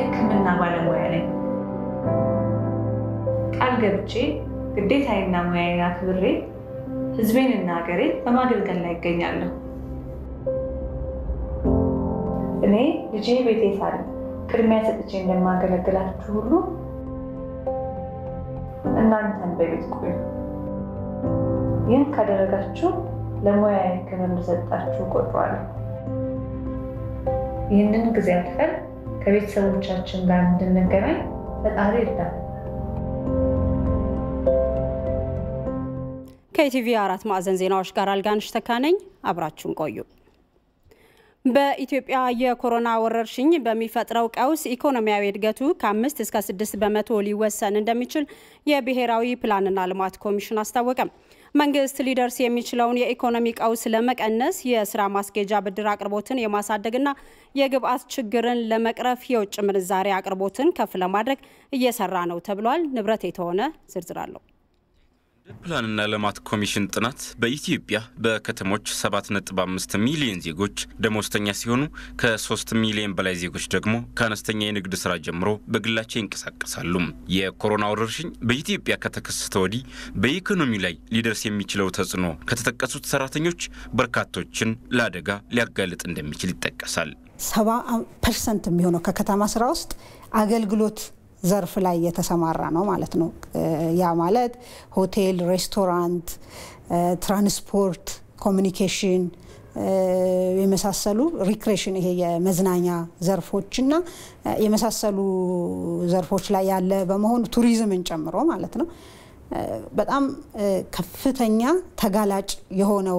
የሕክምና ባለሙያ ነኝ። ቃል ገብቼ ግዴታዬና ሙያዬን አክብሬ ሕዝቤንና ሀገሬን በማገልገል ላይ ይገኛለሁ። እኔ ልጄ ቤቴ ሳለ ቅድሚያ ሰጥቼ እንደማገለግላችሁ ሁሉ እናንተን በቤት ቆዩ። ይህን ካደረጋችሁ ለሙያዬ ክብር እንደሰጣችሁ ቆጥሯለሁ። ይህንን ጊዜ አልፈን ከቤተሰቦቻችን ጋር እንድንገናኝ ፈጣሪ ይርዳል። ከኢቲቪ አራት ማዕዘን ዜናዎች ጋር አልጋንሽ ተካነኝ፣ አብራችሁን ቆዩ። በኢትዮጵያ የኮሮና ወረርሽኝ በሚፈጥረው ቀውስ ኢኮኖሚያዊ እድገቱ ከአምስት እስከ ስድስት በመቶ ሊወሰን እንደሚችል የብሔራዊ ፕላንና ልማት ኮሚሽን አስታወቀም። መንግስት ሊደርስ የሚችለውን የኢኮኖሚ ቀውስ ለመቀነስ የስራ ማስኬጃ ብድር አቅርቦትን የማሳደግና የግብአት ችግርን ለመቅረፍ የውጭ ምንዛሬ አቅርቦትን ከፍ ለማድረግ እየሰራ ነው ተብሏል። ንብረት የተሆነ ዝርዝር አለው። ፕላንና ልማት ኮሚሽን ጥናት በኢትዮጵያ በከተሞች 7.5 ሚሊዮን ዜጎች ደሞዝተኛ ሲሆኑ ከ3 ሚሊዮን በላይ ዜጎች ደግሞ ከአነስተኛ የንግድ ስራ ጀምሮ በግላቸው ይንቀሳቀሳሉ። የኮሮና ወረርሽኝ በኢትዮጵያ ከተከሰተ ወዲህ በኢኮኖሚው ላይ ሊደርስ የሚችለው ተጽዕኖ ከተጠቀሱት ሰራተኞች በርካቶችን ለአደጋ ሊያጋልጥ እንደሚችል ይጠቀሳል። ሰባ ፐርሰንት የሚሆነው ከከተማ ስራ ውስጥ አገልግሎት ዘርፍ ላይ የተሰማራ ነው ማለት ነው። ያ ማለት ሆቴል፣ ሬስቶራንት፣ ትራንስፖርት፣ ኮሚኒኬሽን የመሳሰሉ ሪክሬሽን ይሄ የመዝናኛ ዘርፎችና የመሳሰሉ ዘርፎች ላይ ያለ በመሆኑ ቱሪዝምን ጨምሮ ማለት ነው። በጣም ከፍተኛ ተጋላጭ የሆነው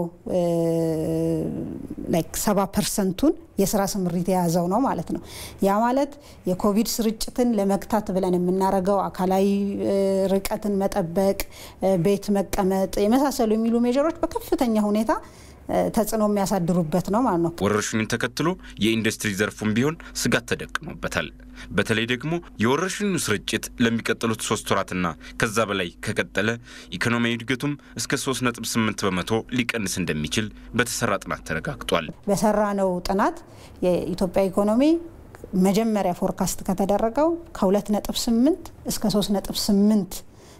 ላይክ ሰባ ፐርሰንቱን የስራ ስምሪት የያዘው ነው ማለት ነው። ያ ማለት የኮቪድ ስርጭትን ለመግታት ብለን የምናደርገው አካላዊ ርቀትን መጠበቅ፣ ቤት መቀመጥ የመሳሰሉ የሚሉ ሜጀሮች በከፍተኛ ሁኔታ ተጽዕኖ የሚያሳድሩበት ነው ማለት ነው። ወረርሽኙን ተከትሎ የኢንዱስትሪ ዘርፉም ቢሆን ስጋት ተደቅኖበታል። በተለይ ደግሞ የወረርሽኙ ስርጭት ለሚቀጥሉት ሶስት ወራትና ከዛ በላይ ከቀጠለ ኢኮኖሚያዊ እድገቱም እስከ 3.8 በመቶ ሊቀንስ እንደሚችል በተሰራ ጥናት ተረጋግጧል። በሰራነው ጥናት የኢትዮጵያ ኢኮኖሚ መጀመሪያ ፎርካስት ከተደረገው ከ2.8 እስከ 3.8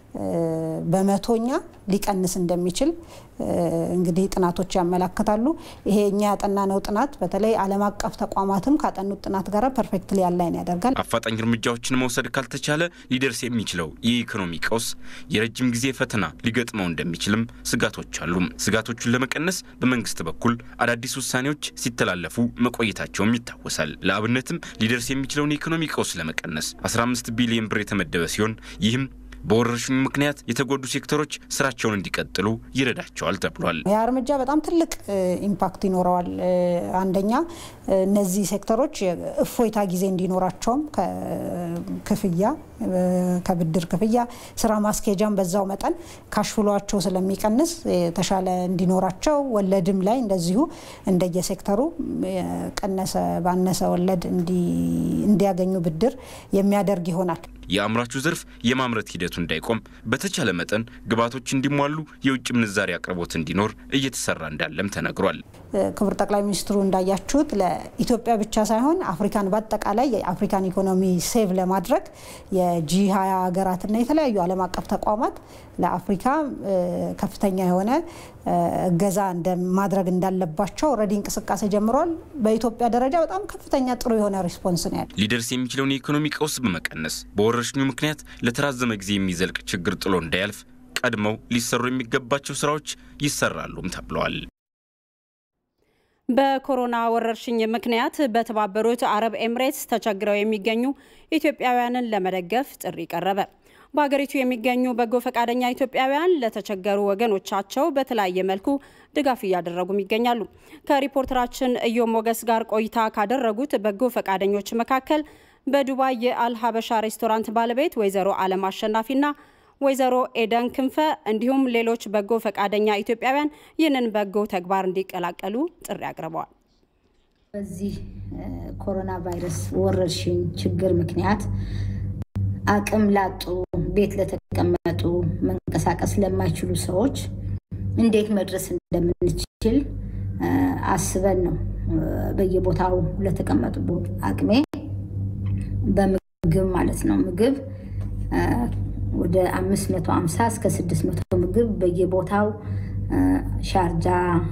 በመቶኛ ሊቀንስ እንደሚችል እንግዲህ ጥናቶች ያመላክታሉ። ይሄ እኛ ያጠናነው ጥናት በተለይ ዓለም አቀፍ ተቋማትም ካጠኑት ጥናት ጋር ፐርፌክትሊ ያላይን ያደርጋል። አፋጣኝ እርምጃዎችን መውሰድ ካልተቻለ ሊደርስ የሚችለው የኢኮኖሚ ቀውስ የረጅም ጊዜ ፈተና ሊገጥመው እንደሚችልም ስጋቶች አሉ። ስጋቶቹን ለመቀነስ በመንግስት በኩል አዳዲስ ውሳኔዎች ሲተላለፉ መቆየታቸውም ይታወሳል። ለአብነትም ሊደርስ የሚችለውን የኢኮኖሚ ቀውስ ለመቀነስ 15 ቢሊዮን ብር የተመደበ ሲሆን ይህም በወረርሽኙ ምክንያት የተጎዱ ሴክተሮች ስራቸውን እንዲቀጥሉ ይረዳቸዋል ተብሏል። ያ እርምጃ በጣም ትልቅ ኢምፓክት ይኖረዋል። አንደኛ እነዚህ ሴክተሮች እፎይታ ጊዜ እንዲኖራቸውም ከክፍያ ከብድር ክፍያ ስራ ማስኬጃም በዛው መጠን ካሽፍሏቸው ስለሚቀንስ የተሻለ እንዲኖራቸው ወለድም ላይ እንደዚሁ እንደየሴክተሩ ቀነሰ ባነሰ ወለድ እንዲያገኙ ብድር የሚያደርግ ይሆናል። የአምራቹ ዘርፍ የማምረት ሂደቱ እንዳይቆም በተቻለ መጠን ግብዓቶች እንዲሟሉ የውጭ ምንዛሪ አቅርቦት እንዲኖር እየተሰራ እንዳለም ተነግሯል። ክቡር ጠቅላይ ሚኒስትሩ እንዳያችሁት ለኢትዮጵያ ብቻ ሳይሆን አፍሪካን በአጠቃላይ የአፍሪካን ኢኮኖሚ ሴቭ ለማድረግ የጂ ሀያ ሀገራትና የተለያዩ ዓለም አቀፍ ተቋማት ለአፍሪካ ከፍተኛ የሆነ እገዛ ማድረግ እንዳለባቸው ኦልሬዲ እንቅስቃሴ ጀምሯል። በኢትዮጵያ ደረጃ በጣም ከፍተኛ ጥሩ የሆነ ሪስፖንስ ነው ያለ። ሊደርስ የሚችለውን የኢኮኖሚ ቀውስ በመቀነስ በወረርሽኙ ምክንያት ለተራዘመ ጊዜ የሚዘልቅ ችግር ጥሎ እንዳያልፍ ቀድመው ሊሰሩ የሚገባቸው ስራዎች ይሰራሉም ተብለዋል። በኮሮና ወረርሽኝ ምክንያት በተባበሩት አረብ ኤምሬትስ ተቸግረው የሚገኙ ኢትዮጵያውያንን ለመደገፍ ጥሪ ቀረበ። በሀገሪቱ የሚገኙ በጎ ፈቃደኛ ኢትዮጵያውያን ለተቸገሩ ወገኖቻቸው በተለያየ መልኩ ድጋፍ እያደረጉም ይገኛሉ። ከሪፖርተራችን እዮም ሞገስ ጋር ቆይታ ካደረጉት በጎ ፈቃደኞች መካከል በዱባይ የአልሀበሻ ሬስቶራንት ባለቤት ወይዘሮ አለም አሸናፊና ወይዘሮ ኤደን ክንፈ እንዲሁም ሌሎች በጎ ፈቃደኛ ኢትዮጵያውያን ይህንን በጎ ተግባር እንዲቀላቀሉ ጥሪ አቅርበዋል። በዚህ ኮሮና ቫይረስ ወረርሽኝ ችግር ምክንያት አቅም ላጡ፣ ቤት ለተቀመጡ፣ መንቀሳቀስ ለማይችሉ ሰዎች እንዴት መድረስ እንደምንችል አስበን ነው በየቦታው ለተቀመጡ አቅሜ በምግብ ማለት ነው። ምግብ ወደ 550 እስከ 600 ምግብ በየቦታው ሻርጃ፣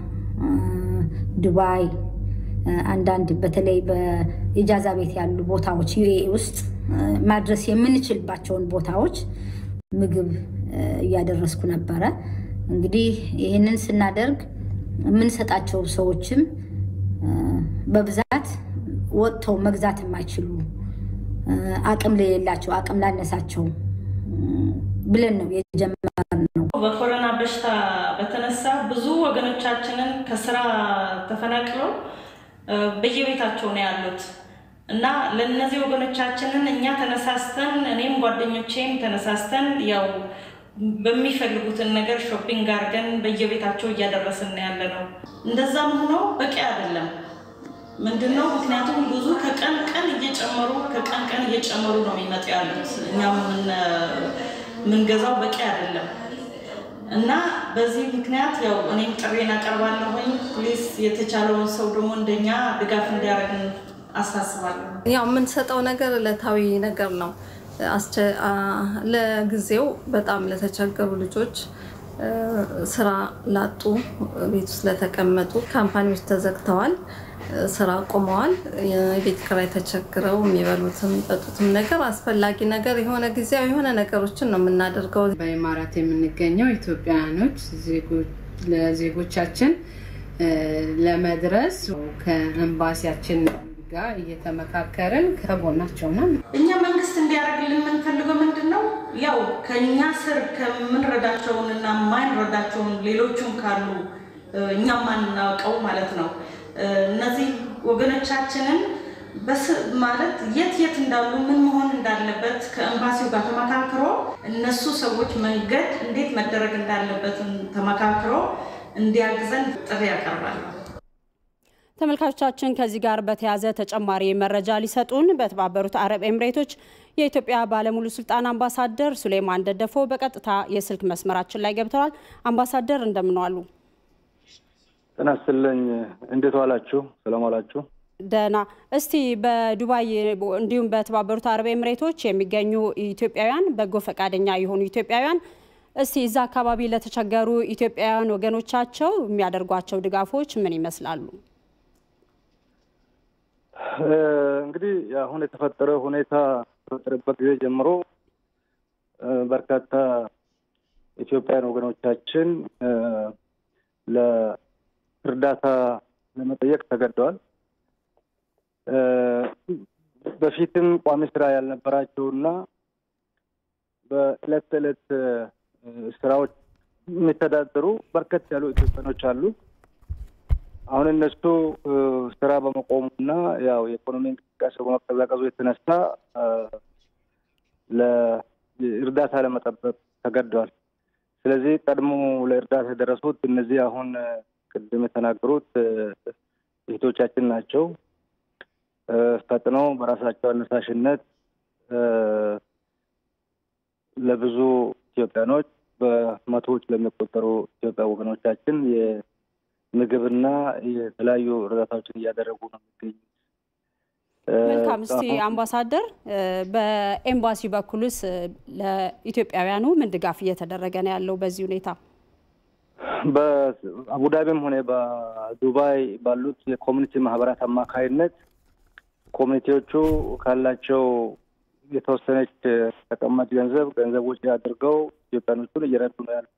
ዱባይ፣ አንዳንድ በተለይ በኢጃዛ ቤት ያሉ ቦታዎች ዩኤ ውስጥ ማድረስ የምንችልባቸውን ቦታዎች ምግብ እያደረስኩ ነበረ። እንግዲህ ይህንን ስናደርግ የምንሰጣቸው ሰዎችም በብዛት ወጥተው መግዛት የማይችሉ አቅም ለሌላቸው አቅም ላነሳቸው ብለን ነው የጀመርነው። በኮሮና በሽታ በተነሳ ብዙ ወገኖቻችንን ከስራ ተፈናቅለው በየቤታቸው ነው ያሉት እና ለእነዚህ ወገኖቻችንን እኛ ተነሳስተን እኔም ጓደኞቼም ተነሳስተን ያው በሚፈልጉትን ነገር ሾፒንግ አድርገን በየቤታቸው እያደረስን ያለ ነው። እንደዛም ሆኖ በቂ አይደለም። ምንድነው ምክንያቱም ብዙ ከቀን ቀን እየጨመሩ ከቀን ቀን እየጨመሩ ነው የሚመጡ ያሉት። እኛም የምንገዛው በቂ አይደለም እና በዚህ ምክንያት ያው እኔም ጥሬን አቀርባለሁኝ። ፕሊስ የተቻለውን ሰው ደግሞ እንደኛ ድጋፍ እንዲያደርግን አሳስባለሁ። ያው የምንሰጠው ነገር ዕለታዊ ነገር ነው። ለጊዜው በጣም ለተቸገሩ ልጆች፣ ስራ ላጡ፣ ቤት ውስጥ ለተቀመጡ ካምፓኒዎች ተዘግተዋል፣ ስራ ቆመዋል። የቤት ኪራይ ተቸግረው የሚበሉትም የሚጠጡትም ነገር አስፈላጊ ነገር የሆነ ጊዜያዊ የሆነ ነገሮችን ነው የምናደርገው። በኢማራት የምንገኘው ኢትዮጵያውያኖች ለዜጎቻችን ለመድረስ ከኤምባሲያችን ጋር እየተመካከርን ከጎናቸው ነው። እኛ መንግስት እንዲያደርግልን የምንፈልገው ምንድን ነው? ያው ከእኛ ስር ከምንረዳቸውን እና ማንረዳቸውን ሌሎቹም ካሉ እኛ ማናውቀው ማለት ነው እነዚህ ወገኖቻችንን ማለት የት የት እንዳሉ ምን መሆን እንዳለበት ከኤምባሲው ጋር ተመካክሮ እነሱ ሰዎች መንገድ እንዴት መደረግ እንዳለበትን ተመካክሮ እንዲያግዘን ጥሪ ያቀርባል። ተመልካቾቻችን ከዚህ ጋር በተያያዘ ተጨማሪ መረጃ ሊሰጡን በተባበሩት አረብ ኤምሬቶች የኢትዮጵያ ባለሙሉ ስልጣን አምባሳደር ሱሌማን ደደፎ በቀጥታ የስልክ መስመራችን ላይ ገብተዋል። አምባሳደር እንደምን ዋሉ? ጤና ይስጥልኝ። እንዴት ዋላችሁ? ሰላም ዋላችሁ? ደህና። እስቲ በዱባይ እንዲሁም በተባበሩት አረብ ኤምሬቶች የሚገኙ ኢትዮጵያውያን በጎ ፈቃደኛ የሆኑ ኢትዮጵያውያን እስቲ እዛ አካባቢ ለተቸገሩ ኢትዮጵያውያን ወገኖቻቸው የሚያደርጓቸው ድጋፎች ምን ይመስላሉ? እንግዲህ አሁን የተፈጠረ ሁኔታ ከተፈጠረበት ጊዜ ጀምሮ በርካታ ኢትዮጵያውያን ወገኖቻችን ለእርዳታ ለመጠየቅ ተገደዋል። በፊትም ቋሚ ስራ ያልነበራቸውና በዕለት ተዕለት ስራዎች የሚተዳደሩ በርከት ያሉ ኢትዮጵያኖች አሉ። አሁን እነሱ ስራ በመቆሙና ያው የኢኮኖሚ እንቅስቃሴ በመቀዛቀዙ የተነሳ ለእርዳታ ለመጠበቅ ተገደዋል። ስለዚህ ቀድሞ ለእርዳታ የደረሱት እነዚህ አሁን ቅድም የተናገሩት እህቶቻችን ናቸው። ፈጥነው በራሳቸው አነሳሽነት ለብዙ ኢትዮጵያኖች በመቶዎች ለሚቆጠሩ ኢትዮጵያ ወገኖቻችን ምግብና የተለያዩ እርዳታዎችን እያደረጉ ነው የሚገኙት። መልካም። እስቲ አምባሳደር፣ በኤምባሲ በኩልስ ለኢትዮጵያውያኑ ምን ድጋፍ እየተደረገ ነው ያለው በዚህ ሁኔታ? በአቡዳቢም ሆነ በዱባይ ባሉት የኮሚኒቲ ማህበራት አማካይነት ኮሚኒቲዎቹ ካላቸው የተወሰነች ተቀማጭ ገንዘብ ገንዘብ ውጭ አድርገው ኢትዮጵያኖቹን እየረዱ ነው ያሉት።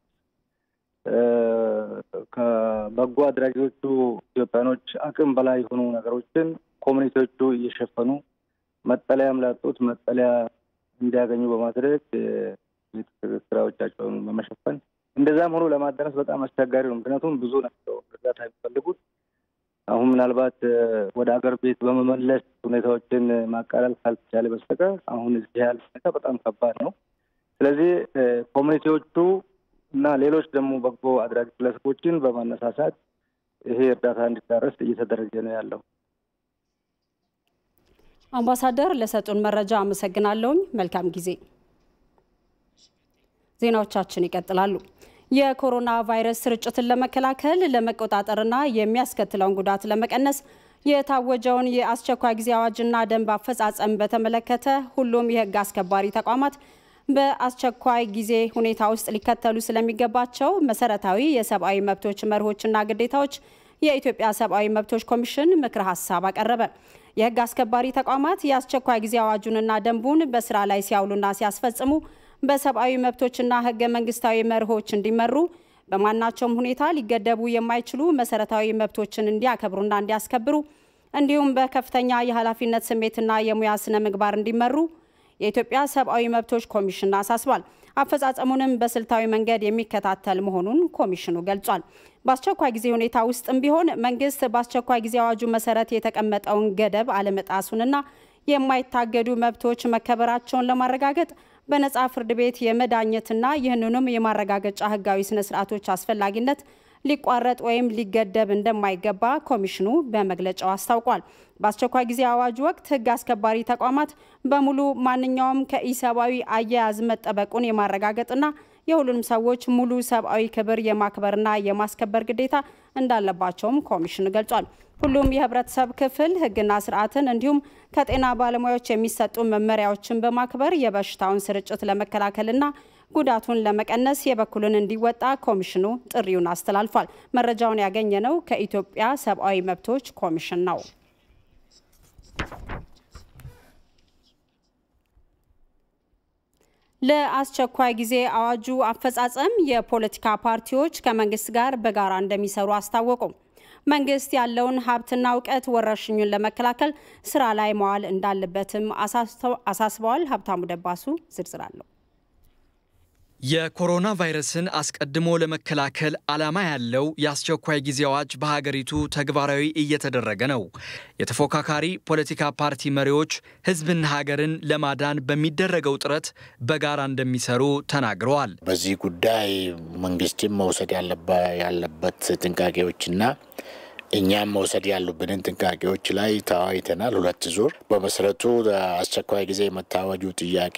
ከበጎ አድራጊዎቹ ኢትዮጵያኖች አቅም በላይ የሆኑ ነገሮችን ኮሚኒቲዎቹ እየሸፈኑ መጠለያም ላጡት መጠለያ እንዲያገኙ በማድረግ ስራዎቻቸውን በመሸፈን እንደዛም ሆኖ ለማዳረስ በጣም አስቸጋሪ ነው። ምክንያቱም ብዙ ናቸው እርዳታ የሚፈልጉት። አሁን ምናልባት ወደ ሀገር ቤት በመመለስ ሁኔታዎችን ማቃለል ካልተቻለ በስተቀር አሁን እዚህ ያለ ሁኔታ በጣም ከባድ ነው። ስለዚህ ኮሚኒቲዎቹ እና ሌሎች ደግሞ በጎ አድራጊ ግለሰቦችን በማነሳሳት ይሄ እርዳታ እንዲዳረስ እየተደረገ ነው ያለው። አምባሳደር ለሰጡን መረጃ አመሰግናለሁኝ። መልካም ጊዜ። ዜናዎቻችን ይቀጥላሉ። የኮሮና ቫይረስ ስርጭትን ለመከላከል ለመቆጣጠርና የሚያስከትለውን ጉዳት ለመቀነስ የታወጀውን የአስቸኳይ ጊዜ አዋጅና ደንብ አፈጻጸም በተመለከተ ሁሉም የህግ አስከባሪ ተቋማት በአስቸኳይ ጊዜ ሁኔታ ውስጥ ሊከተሉ ስለሚገባቸው መሰረታዊ የሰብአዊ መብቶች መርሆችና ግዴታዎች የኢትዮጵያ ሰብአዊ መብቶች ኮሚሽን ምክረ ሀሳብ አቀረበ። የህግ አስከባሪ ተቋማት የአስቸኳይ ጊዜ አዋጁንና ደንቡን በስራ ላይ ሲያውሉና ሲያስፈጽሙ በሰብአዊ መብቶችና ህገ መንግስታዊ መርሆች እንዲመሩ በማናቸውም ሁኔታ ሊገደቡ የማይችሉ መሰረታዊ መብቶችን እንዲያከብሩና እንዲያስከብሩ እንዲሁም በከፍተኛ የኃላፊነት ስሜትና የሙያ ስነ ምግባር እንዲመሩ የኢትዮጵያ ሰብአዊ መብቶች ኮሚሽን አሳስቧል። አፈጻጸሙንም በስልታዊ መንገድ የሚከታተል መሆኑን ኮሚሽኑ ገልጿል። በአስቸኳይ ጊዜ ሁኔታ ውስጥም ቢሆን መንግስት በአስቸኳይ ጊዜ አዋጁ መሰረት የተቀመጠውን ገደብ አለመጣሱንና የማይታገዱ መብቶች መከበራቸውን ለማረጋገጥ በነጻ ፍርድ ቤት የመዳኘትና ይህንኑም የማረጋገጫ ህጋዊ ስነ ስርዓቶች አስፈላጊነት ሊቋረጥ ወይም ሊገደብ እንደማይገባ ኮሚሽኑ በመግለጫው አስታውቋል። በአስቸኳይ ጊዜ አዋጅ ወቅት ህግ አስከባሪ ተቋማት በሙሉ ማንኛውም ከኢሰብአዊ አያያዝ መጠበቁን የማረጋገጥና የሁሉንም ሰዎች ሙሉ ሰብአዊ ክብር የማክበርና የማስከበር ግዴታ እንዳለባቸውም ኮሚሽኑ ገልጿል። ሁሉም የህብረተሰብ ክፍል ህግና ስርዓትን እንዲሁም ከጤና ባለሙያዎች የሚሰጡ መመሪያዎችን በማክበር የበሽታውን ስርጭት ለመከላከልና ጉዳቱን ለመቀነስ የበኩሉን እንዲወጣ ኮሚሽኑ ጥሪውን አስተላልፏል። መረጃውን ያገኘነው ከኢትዮጵያ ሰብአዊ መብቶች ኮሚሽን ነው። ለአስቸኳይ ጊዜ አዋጁ አፈጻጸም የፖለቲካ ፓርቲዎች ከመንግስት ጋር በጋራ እንደሚሰሩ አስታወቁ። መንግስት ያለውን ሀብትና እውቀት ወረርሽኙን ለመከላከል ስራ ላይ መዋል እንዳለበትም አሳስበዋል። ሀብታሙ ደባሱ ዝርዝር አለው። የኮሮና ቫይረስን አስቀድሞ ለመከላከል ዓላማ ያለው የአስቸኳይ ጊዜ አዋጅ በሀገሪቱ ተግባራዊ እየተደረገ ነው። የተፎካካሪ ፖለቲካ ፓርቲ መሪዎች ሕዝብና ሀገርን ለማዳን በሚደረገው ጥረት በጋራ እንደሚሰሩ ተናግረዋል። በዚህ ጉዳይ መንግስትም መውሰድ ያለበት ጥንቃቄዎችና እኛም መውሰድ ያሉብንን ጥንቃቄዎች ላይ ተወያይተናል። ሁለት ዙር በመሰረቱ አስቸኳይ ጊዜ የመታወጁ ጥያቄ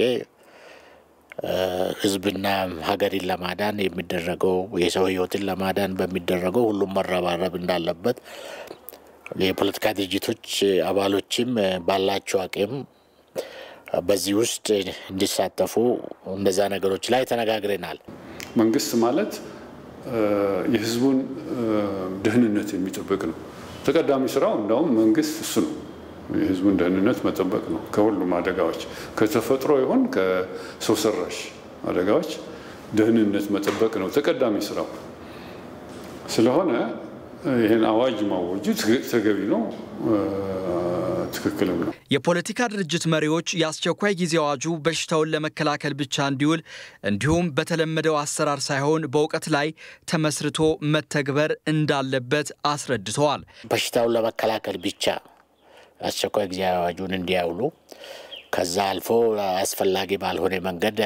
ህዝብና ሀገርን ለማዳን የሚደረገው የሰው ህይወትን ለማዳን በሚደረገው ሁሉም መረባረብ እንዳለበት የፖለቲካ ድርጅቶች አባሎችም ባላቸው አቅም በዚህ ውስጥ እንዲሳተፉ እነዛ ነገሮች ላይ ተነጋግረናል። መንግስት ማለት የህዝቡን ደህንነት የሚጠብቅ ነው። ተቀዳሚ ስራው እንዳውም መንግስት እሱ ነው። የህዝቡን ደህንነት መጠበቅ ነው። ከሁሉም አደጋዎች ከተፈጥሮ ይሁን ከሰው ሰራሽ አደጋዎች ደህንነት መጠበቅ ነው ተቀዳሚ ስራው። ስለሆነ ይህን አዋጅ ማወጁ ተገቢ ነው፣ ትክክልም ነው። የፖለቲካ ድርጅት መሪዎች የአስቸኳይ ጊዜ አዋጁ በሽታውን ለመከላከል ብቻ እንዲውል እንዲሁም በተለመደው አሰራር ሳይሆን በእውቀት ላይ ተመስርቶ መተግበር እንዳለበት አስረድተዋል። በሽታውን ለመከላከል ብቻ አስቸኳይ ጊዜ አዋጁን እንዲያውሉ ከዛ አልፎ አስፈላጊ ባልሆነ መንገድ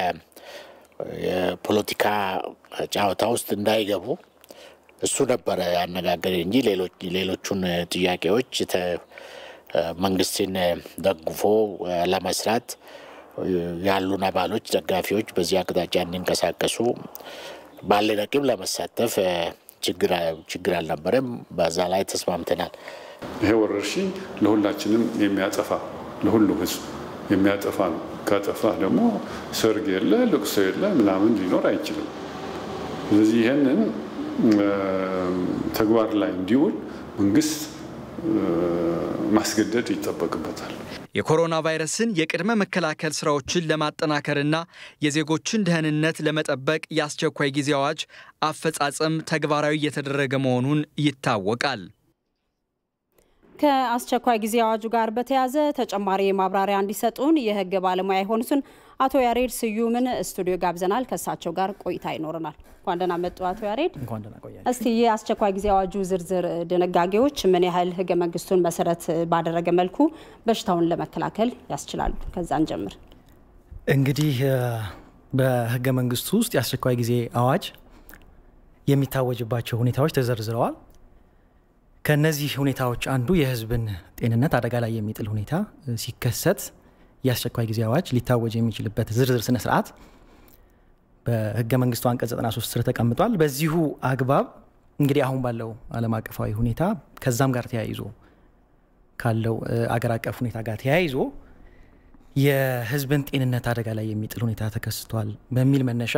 የፖለቲካ ጨዋታ ውስጥ እንዳይገቡ እሱ ነበረ ያነጋገር እንጂ ሌሎቹን ጥያቄዎች መንግስትን ደግፎ ለመስራት ያሉን አባሎች፣ ደጋፊዎች በዚህ አቅጣጫ እንዲንቀሳቀሱ ባለን አቅም ለመሳተፍ ችግር አልነበረም። በዛ ላይ ተስማምተናል። ይሄ ወረርሽኝ ለሁላችንም የሚያጠፋ ለሁሉ ህዝብ የሚያጠፋ ነው። ካጠፋ ደግሞ ሰርግ የለ ልቅሶ የለ ምናምን ሊኖር አይችልም። ስለዚህ ይህንን ተግባር ላይ እንዲውል መንግስት ማስገደድ ይጠበቅበታል። የኮሮና ቫይረስን የቅድመ መከላከል ስራዎችን ለማጠናከርና የዜጎችን ደህንነት ለመጠበቅ የአስቸኳይ ጊዜ አዋጅ አፈጻጸም ተግባራዊ እየተደረገ መሆኑን ይታወቃል። ከአስቸኳይ ጊዜ አዋጁ ጋር በተያያዘ ተጨማሪ ማብራሪያ እንዲሰጡን የህግ ባለሙያ የሆኑትን አቶ ያሬድ ስዩምን ስቱዲዮ ጋብዘናል። ከእሳቸው ጋር ቆይታ ይኖረናል። እንኳን ደህና መጡ አቶ ያሬድ። እስቲ የአስቸኳይ ጊዜ አዋጁ ዝርዝር ድንጋጌዎች ምን ያህል ህገ መንግስቱን መሰረት ባደረገ መልኩ በሽታውን ለመከላከል ያስችላሉ? ከዛን ጀምር። እንግዲህ በህገ መንግስቱ ውስጥ የአስቸኳይ ጊዜ አዋጅ የሚታወጅባቸው ሁኔታዎች ተዘርዝረዋል። ከነዚህ ሁኔታዎች አንዱ የህዝብን ጤንነት አደጋ ላይ የሚጥል ሁኔታ ሲከሰት የአስቸኳይ ጊዜ አዋጅ ሊታወጅ የሚችልበት ዝርዝር ስነ ስርዓት በህገ መንግስቱ አንቀጽ 93 ስር ተቀምጧል። በዚሁ አግባብ እንግዲህ አሁን ባለው ዓለም አቀፋዊ ሁኔታ ከዛም ጋር ተያይዞ ካለው አገር አቀፍ ሁኔታ ጋር ተያይዞ የህዝብን ጤንነት አደጋ ላይ የሚጥል ሁኔታ ተከስቷል በሚል መነሻ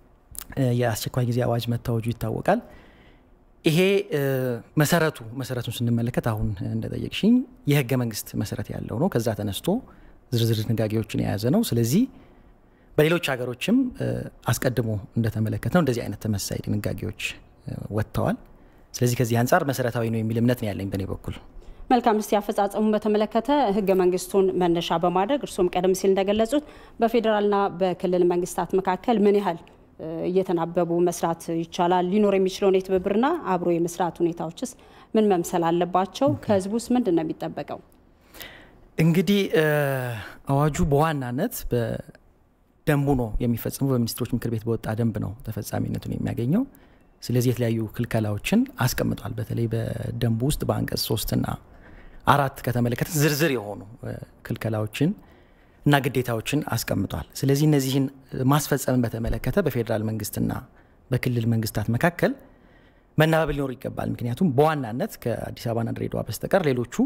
የአስቸኳይ ጊዜ አዋጅ መታወጁ ይታወቃል። ይሄ መሰረቱ መሰረቱን ስንመለከት አሁን እንደጠየቅሽኝ የህገ መንግስት መሰረት ያለው ነው። ከዛ ተነስቶ ዝርዝር ድንጋጌዎችን የያዘ ነው። ስለዚህ በሌሎች ሀገሮችም አስቀድሞ እንደተመለከት ነው እንደዚህ አይነት ተመሳይ ድንጋጌዎች ወጥተዋል። ስለዚህ ከዚህ አንጻር መሰረታዊ ነው የሚል እምነት ነው ያለኝ በእኔ በኩል። መልካም። እስቲ አፈጻጸሙን በተመለከተ ህገ መንግስቱን መነሻ በማድረግ እርስዎም ቀደም ሲል እንደገለጹት በፌዴራልና በክልል መንግስታት መካከል ምን ያህል እየተናበቡ መስራት ይቻላል? ሊኖር የሚችለውን የትብብርና አብሮ የመስራት ሁኔታዎችስ ምን መምሰል አለባቸው? ከህዝቡ ውስጥ ምንድን ነው የሚጠበቀው? እንግዲህ አዋጁ በዋናነት በደንቡ ነው የሚፈጸመው። በሚኒስትሮች ምክር ቤት በወጣ ደንብ ነው ተፈጻሚነቱን የሚያገኘው። ስለዚህ የተለያዩ ክልከላዎችን አስቀምጧል። በተለይ በደንቡ ውስጥ በአንቀጽ ሶስትና አራት ከተመለከተ ዝርዝር የሆኑ ክልከላዎችን እና ግዴታዎችን አስቀምጧል። ስለዚህ እነዚህን ማስፈጸምን በተመለከተ በፌዴራል መንግስትና በክልል መንግስታት መካከል መናበብ ሊኖር ይገባል። ምክንያቱም በዋናነት ከአዲስ አበባና ድሬዳዋ በስተቀር ሌሎቹ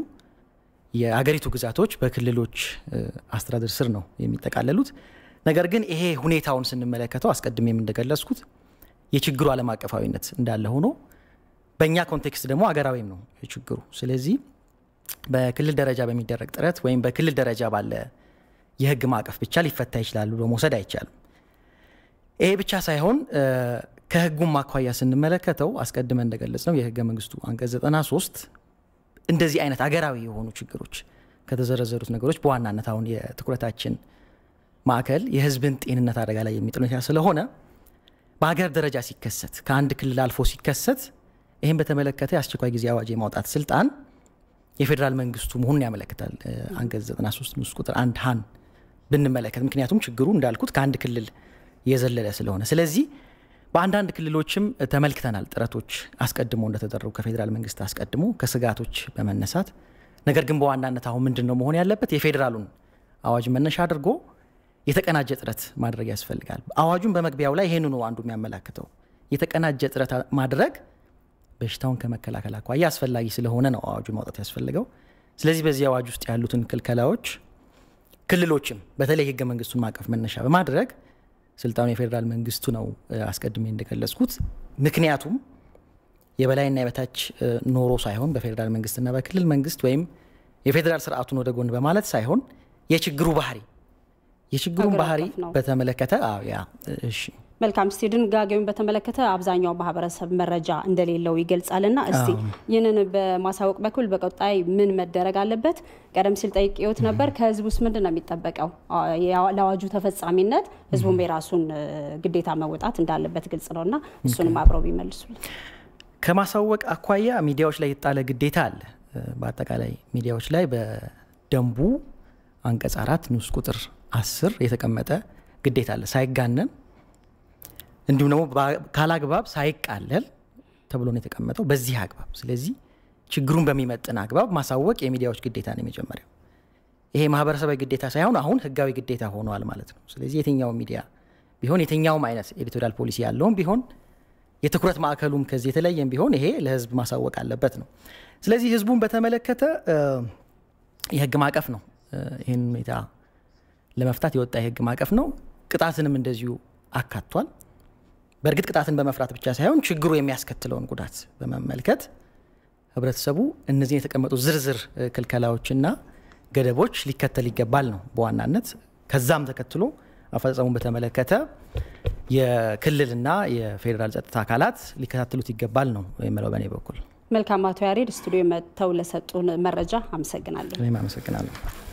የአገሪቱ ግዛቶች በክልሎች አስተዳደር ስር ነው የሚጠቃለሉት። ነገር ግን ይሄ ሁኔታውን ስንመለከተው አስቀድሜም እንደገለጽኩት የችግሩ ዓለም አቀፋዊነት እንዳለ ሆኖ በእኛ ኮንቴክስት ደግሞ አገራዊም ነው ችግሩ። ስለዚህ በክልል ደረጃ በሚደረግ ጥረት ወይም በክልል ደረጃ ባለ የህግ ማዕቀፍ ብቻ ሊፈታ ይችላሉ ብሎ መውሰድ አይቻልም። ይሄ ብቻ ሳይሆን ከህጉም አኳያ ስንመለከተው አስቀድመን እንደገለጽ ነው የህገ መንግስቱ አንቀጽ 93 እንደዚህ አይነት አገራዊ የሆኑ ችግሮች ከተዘረዘሩት ነገሮች በዋናነት አሁን የትኩረታችን ማዕከል የህዝብን ጤንነት አደጋ ላይ የሚጥል ሁኔታ ስለሆነ በሀገር ደረጃ ሲከሰት ከአንድ ክልል አልፎ ሲከሰት ይህም በተመለከተ የአስቸኳይ ጊዜ አዋጅ የማውጣት ስልጣን የፌዴራል መንግስቱ መሆኑን ያመለክታል። አንቀጽ 93 ንዑስ ቁጥር አንድ ሀን ብንመለከት ምክንያቱም ችግሩ እንዳልኩት ከአንድ ክልል የዘለለ ስለሆነ ስለዚህ በአንዳንድ ክልሎችም ተመልክተናል ጥረቶች አስቀድሞ እንደተደረጉ ከፌዴራል መንግስት አስቀድሞ ከስጋቶች በመነሳት ነገር ግን በዋናነት አሁን ምንድን ነው መሆን ያለበት የፌዴራሉን አዋጅ መነሻ አድርጎ የተቀናጀ ጥረት ማድረግ ያስፈልጋል። አዋጁን በመግቢያው ላይ ይህንኑ አንዱ የሚያመላክተው የተቀናጀ ጥረት ማድረግ በሽታውን ከመከላከል አኳያ አስፈላጊ ስለሆነ ነው አዋጁን ማውጣት ያስፈልገው። ስለዚህ በዚህ አዋጅ ውስጥ ያሉትን ክልከላዎች ክልሎችም በተለይ ህገ መንግስቱን ማዕቀፍ መነሻ በማድረግ ስልጣኑ የፌዴራል መንግስቱ ነው አስቀድሜ እንደገለጽኩት። ምክንያቱም የበላይና የበታች ኖሮ ሳይሆን በፌዴራል መንግስትና በክልል መንግስት ወይም የፌዴራል ስርዓቱን ወደ ጎን በማለት ሳይሆን የችግሩ ባህሪ የችግሩን ባህሪ በተመለከተ ያ እሺ መልካም እስቲ ድንጋጌውን በተመለከተ አብዛኛው ማህበረሰብ መረጃ እንደሌለው ይገልጻልና እስቲ ይህንን በማሳወቅ በኩል በቀጣይ ምን መደረግ አለበት? ቀደም ሲል ጠይቄዎት ነበር። ከህዝብ ውስጥ ምንድን ነው የሚጠበቀው? ለአዋጁ ተፈጻሚነት ህዝቡም የራሱን ግዴታ መወጣት እንዳለበት ግልጽ ነው እና እሱንም አብረው ቢመልሱልን። ከማሳወቅ አኳያ ሚዲያዎች ላይ የጣለ ግዴታ አለ። በአጠቃላይ ሚዲያዎች ላይ በደንቡ አንቀጽ አራት ንዑስ ቁጥር አስር የተቀመጠ ግዴታ አለ ሳይጋነን እንዲሁም ደግሞ ካላግባብ ሳይቃለል ተብሎ ነው የተቀመጠው በዚህ አግባብ። ስለዚህ ችግሩን በሚመጥን አግባብ ማሳወቅ የሚዲያዎች ግዴታ ነው የመጀመሪያው። ይሄ ማህበረሰባዊ ግዴታ ሳይሆን አሁን ህጋዊ ግዴታ ሆኗል ማለት ነው። ስለዚህ የትኛውም ሚዲያ ቢሆን የትኛውም አይነት ኤዲቶሪያል ፖሊሲ ያለውም ቢሆን የትኩረት ማዕከሉም ከዚህ የተለየም ቢሆን ይሄ ለህዝብ ማሳወቅ አለበት ነው። ስለዚህ ህዝቡን በተመለከተ የህግ ማዕቀፍ ነው ይህን ሁኔታ ለመፍታት የወጣ የህግ ማዕቀፍ ነው። ቅጣትንም እንደዚሁ አካቷል። በእርግጥ ቅጣትን በመፍራት ብቻ ሳይሆን ችግሩ የሚያስከትለውን ጉዳት በመመልከት ህብረተሰቡ እነዚህን የተቀመጡ ዝርዝር ክልከላዎችና ገደቦች ሊከተል ይገባል ነው በዋናነት። ከዛም ተከትሎ አፈጻጸሙን በተመለከተ የክልልና የፌዴራል ጸጥታ አካላት ሊከታተሉት ይገባል ነው የምለው በእኔ በኩል። መልካም። አቶ ያሬድ ስቱዲዮ መጥተው ለሰጡን መረጃ አመሰግናለሁ። እኔም አመሰግናለሁ።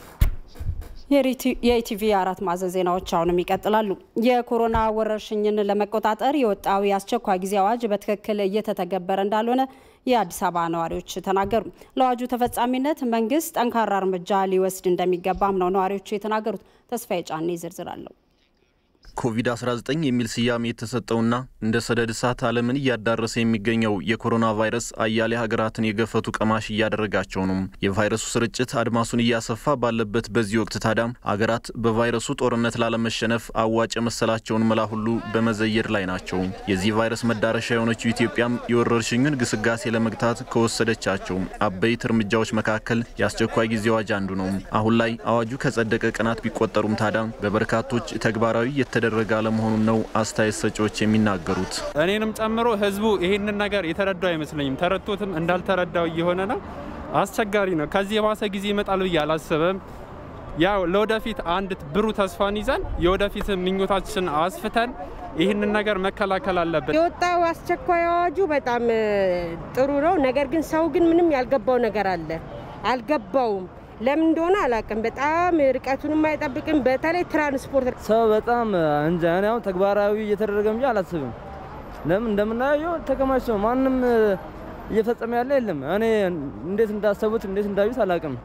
የኢቲቪ አራት ማዕዘን ዜናዎች አሁንም ይቀጥላሉ። የኮሮና ወረርሽኝን ለመቆጣጠር የወጣው የአስቸኳይ ጊዜ አዋጅ በትክክል እየተተገበረ እንዳልሆነ የአዲስ አበባ ነዋሪዎች ተናገሩ። ለአዋጁ ተፈጻሚነት መንግስት ጠንካራ እርምጃ ሊወስድ እንደሚገባም ነው ነዋሪዎቹ የተናገሩት። ተስፋዬ ጫኔ ዝርዝር አለው። ኮቪድ-19 የሚል ስያሜ የተሰጠውና እንደ ሰደድ እሳት ዓለምን እያዳረሰ የሚገኘው የኮሮና ቫይረስ አያሌ ሀገራትን የገፈቱ ቀማሽ እያደረጋቸው ነው። የቫይረሱ ስርጭት አድማሱን እያሰፋ ባለበት በዚህ ወቅት ታዲያ አገራት በቫይረሱ ጦርነት ላለመሸነፍ አዋጭ የመሰላቸውን መላ ሁሉ በመዘየድ ላይ ናቸው። የዚህ ቫይረስ መዳረሻ የሆነችው ኢትዮጵያም የወረርሽኙን ግስጋሴ ለመግታት ከወሰደቻቸው አበይት እርምጃዎች መካከል የአስቸኳይ ጊዜ አዋጅ አንዱ ነው። አሁን ላይ አዋጁ ከጸደቀ ቀናት ቢቆጠሩም ታዲያ በበርካቶች ተግባራዊ የተደረገ አለመሆኑን ነው አስተያየት ሰጪዎች የሚናገሩት። እኔንም ጨምሮ ህዝቡ ይህንን ነገር የተረዳው አይመስለኝም። ተረድቶትም እንዳልተረዳው እየሆነ ነው። አስቸጋሪ ነው። ከዚህ የባሰ ጊዜ ይመጣል ብዬ አላስብም። ያው ለወደፊት አንድ ብሩህ ተስፋን ይዘን የወደፊት ምኞታችን አስፍተን ይህንን ነገር መከላከል አለብን። የወጣው አስቸኳይ አዋጁ በጣም ጥሩ ነው። ነገር ግን ሰው ግን ምንም ያልገባው ነገር አለ፣ አልገባውም ለምን እንደሆነ አላውቅም። በጣም ርቀቱንም አይጠብቅም። በተለይ ትራንስፖርት ሰው በጣም እንጃ። እኔ አሁን ተግባራዊ እየተደረገ እንጂ አላስብም። ለምን እንደምናየው ተከማችቶ ማንም እየፈጸመ ያለ የለም። እኔ እንዴት እንዳሰቡት እንዴት እንዳዩት አላውቅም።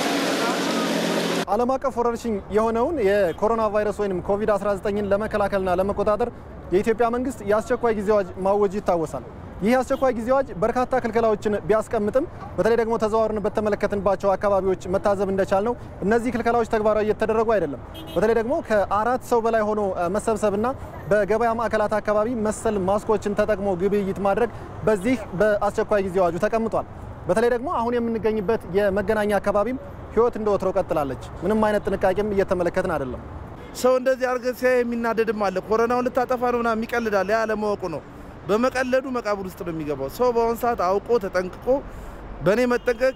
ዓለም አቀፍ ወረርሽኝ የሆነውን የኮሮና ቫይረስ ወይም ኮቪድ-19ን ለመከላከልና ለመቆጣጠር የኢትዮጵያ መንግስት የአስቸኳይ ጊዜ አዋጅ ማወጁ ይታወሳል። ይህ የአስቸኳይ ጊዜ አዋጅ በርካታ ክልከላዎችን ቢያስቀምጥም በተለይ ደግሞ ተዘዋውረን በተመለከትንባቸው አካባቢዎች መታዘብ እንደቻል ነው እነዚህ ክልከላዎች ተግባራዊ እየተደረጉ አይደለም። በተለይ ደግሞ ከአራት ሰው በላይ ሆኖ መሰብሰብና በገበያ ማዕከላት አካባቢ መሰል ማስኮችን ተጠቅሞ ግብይት ማድረግ በዚህ በአስቸኳይ ጊዜ አዋጁ ተቀምጧል። በተለይ ደግሞ አሁን የምንገኝበት የመገናኛ አካባቢም ህይወት እንደ ወትሮ ቀጥላለች። ምንም አይነት ጥንቃቄም እየተመለከትን አይደለም። ሰው እንደዚህ አድርገህ ሲያይ የሚናደድም አለ። ኮሮናውን ልታጠፋ ነው ምናምን የሚቀልዳል። ያ አለማወቁ ነው። በመቀለዱ መቃብር ውስጥ ነው የሚገባው። ሰው በአሁኑ ሰዓት አውቆ ተጠንቅቆ በእኔ መጠንቀቅ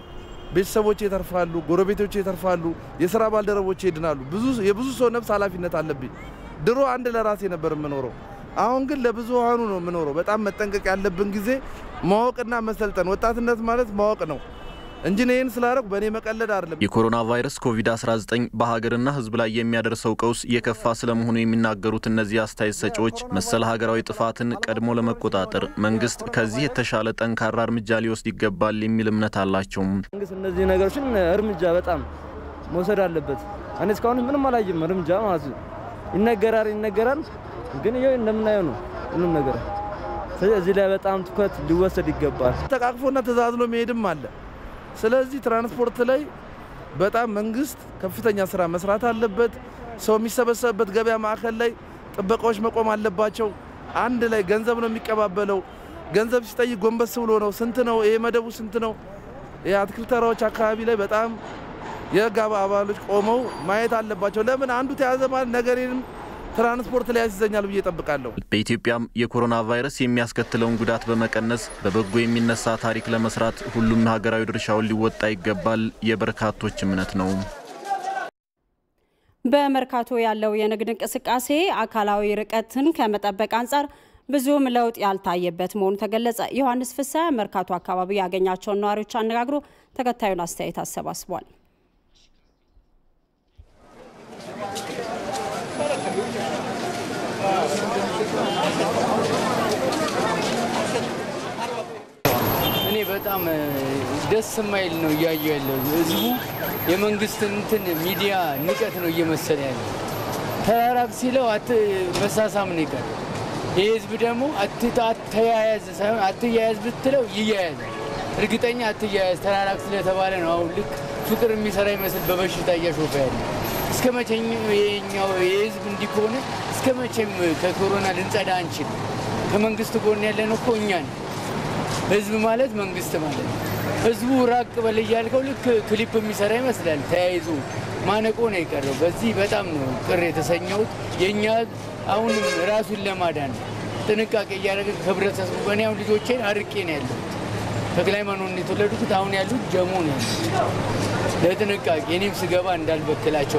ቤተሰቦች ይተርፋሉ፣ ጎረቤቶች ይተርፋሉ፣ የስራ ባልደረቦች ይድናሉ። ብዙ የብዙ ሰው ነፍስ ኃላፊነት አለብኝ። ድሮ አንድ ለራሴ ነበር የምኖረው። አሁን ግን ለብዙሃኑ ነው የምኖረው። በጣም መጠንቀቅ ያለብን ጊዜ ማወቅና መሰልጠን። ወጣትነት ማለት ማወቅ ነው እንጂ ይህን ስላደረጉ በእኔ መቀለድ አይደለም። የኮሮና ቫይረስ ኮቪድ-19 በሀገርና ሕዝብ ላይ የሚያደርሰው ቀውስ የከፋ ስለመሆኑ የሚናገሩት እነዚህ አስተያየት ሰጪዎች መሰል ሀገራዊ ጥፋትን ቀድሞ ለመቆጣጠር መንግስት ከዚህ የተሻለ ጠንካራ እርምጃ ሊወስድ ይገባል የሚል እምነት አላቸው። መንግስት እነዚህ ነገሮችን እርምጃ በጣም መውሰድ አለበት። እኔ እስካሁን ምንም አላየም እርምጃ ማለት ነው። ይነገራል ይነገራል፣ ግን ይኸው እንደምናየው ነው ሁሉም ነገር። ስለዚህ እዚህ ላይ በጣም ትኩረት ሊወሰድ ይገባል። ተቃቅፎና ተዛዝሎ መሄድም አለ። ስለዚህ ትራንስፖርት ላይ በጣም መንግስት ከፍተኛ ስራ መስራት አለበት። ሰው የሚሰበሰብበት ገበያ ማዕከል ላይ ጥበቃዎች መቆም አለባቸው። አንድ ላይ ገንዘብ ነው የሚቀባበለው። ገንዘብ ሲጠይቅ ጎንበስ ብሎ ነው። ስንት ነው ይሄ መደቡ ስንት ነው? የአትክልት ተራዎች አካባቢ ላይ በጣም የህግ አባሎች ቆመው ማየት አለባቸው። ለምን አንዱ ተያዘ ማለት ነገሬንም ትራንስፖርት ላይ ያስይዘኛል ብዬ እጠብቃለሁ። በኢትዮጵያም የኮሮና ቫይረስ የሚያስከትለውን ጉዳት በመቀነስ በበጎ የሚነሳ ታሪክ ለመስራት ሁሉም ሀገራዊ ድርሻውን ሊወጣ ይገባል የበርካቶች እምነት ነው። በመርካቶ ያለው የንግድ እንቅስቃሴ አካላዊ ርቀትን ከመጠበቅ አንጻር ብዙም ለውጥ ያልታየበት መሆኑ ተገለጸ። ዮሐንስ ፍሳ መርካቶ አካባቢ ያገኛቸውን ነዋሪዎች አነጋግሮ ተከታዩን አስተያየት አሰባስቧል። እኔ በጣም ደስ የማይል ነው እያየሁ ያለው። ህዝቡ የመንግስትን እንትን ሚዲያ ንቀት ነው እየመሰለ ያለ። ተራራቅ ሲለው መሳሳም ነው ይቀር። ይህ ህዝብ ደግሞ አተያያዝ ሳይሆን አትያያዝ ብትለው ይያያዛል። እርግጠኛ አትያያዝ ተራራቅ ስለተባለ ነው አሁን ልክ ፍቅር የሚሰራ ይመስል በበሽታ እያሾፈ ያለ። እስከ መቼም የኛው የህዝብ እንዲህ ከሆነ እስከ መቼም ከኮሮና ልንጸዳ አንችል። ከመንግስት ጎን ያለን እኮ እኛ ነው። ህዝብ ማለት መንግስት ማለት ነው። ህዝቡ ራቅ በል እያልከው ልክ ክሊፕ የሚሰራ ይመስላል። ተያይዞ ማነቆ ነው የቀረው። በዚህ በጣም ነው ቅር የተሰኘሁት። የእኛ አሁንም ራሱን ለማዳን ጥንቃቄ እያደረገ ከህብረተሰቡ በእኔ አሁን ልጆቼን አርቄ ነው ያለሁት። ተክለ ሃይማኖት ነው የተወለዱት። አሁን ያሉት ጀሞ ነው ያሉት። ለጥንቃቄ እኔም ስገባ እንዳልበክላቸው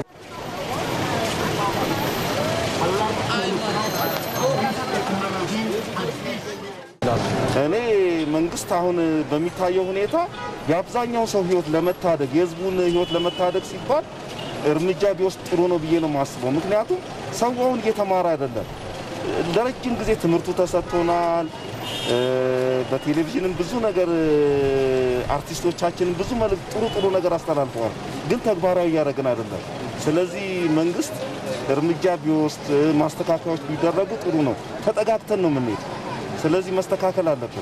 እኔ መንግስት አሁን በሚታየው ሁኔታ የአብዛኛው ሰው ህይወት ለመታደግ የህዝቡን ህይወት ለመታደግ ሲባል እርምጃ ቢወስድ ጥሩ ነው ብዬ ነው የማስበው። ምክንያቱም ሰው አሁን እየተማረ አይደለም። ለረጅም ጊዜ ትምህርቱ ተሰጥቶናል። በቴሌቪዥንም ብዙ ነገር አርቲስቶቻችንም ብዙ መልዕክት ጥሩ ጥሩ ነገር አስተላልፈዋል። ግን ተግባራዊ እያደረግን አይደለም። ስለዚህ መንግስት እርምጃ ቢወስድ ማስተካከያዎች ቢደረጉ ጥሩ ነው። ተጠጋግተን ነው የምንሄድ። ስለዚህ መስተካከል አለብን።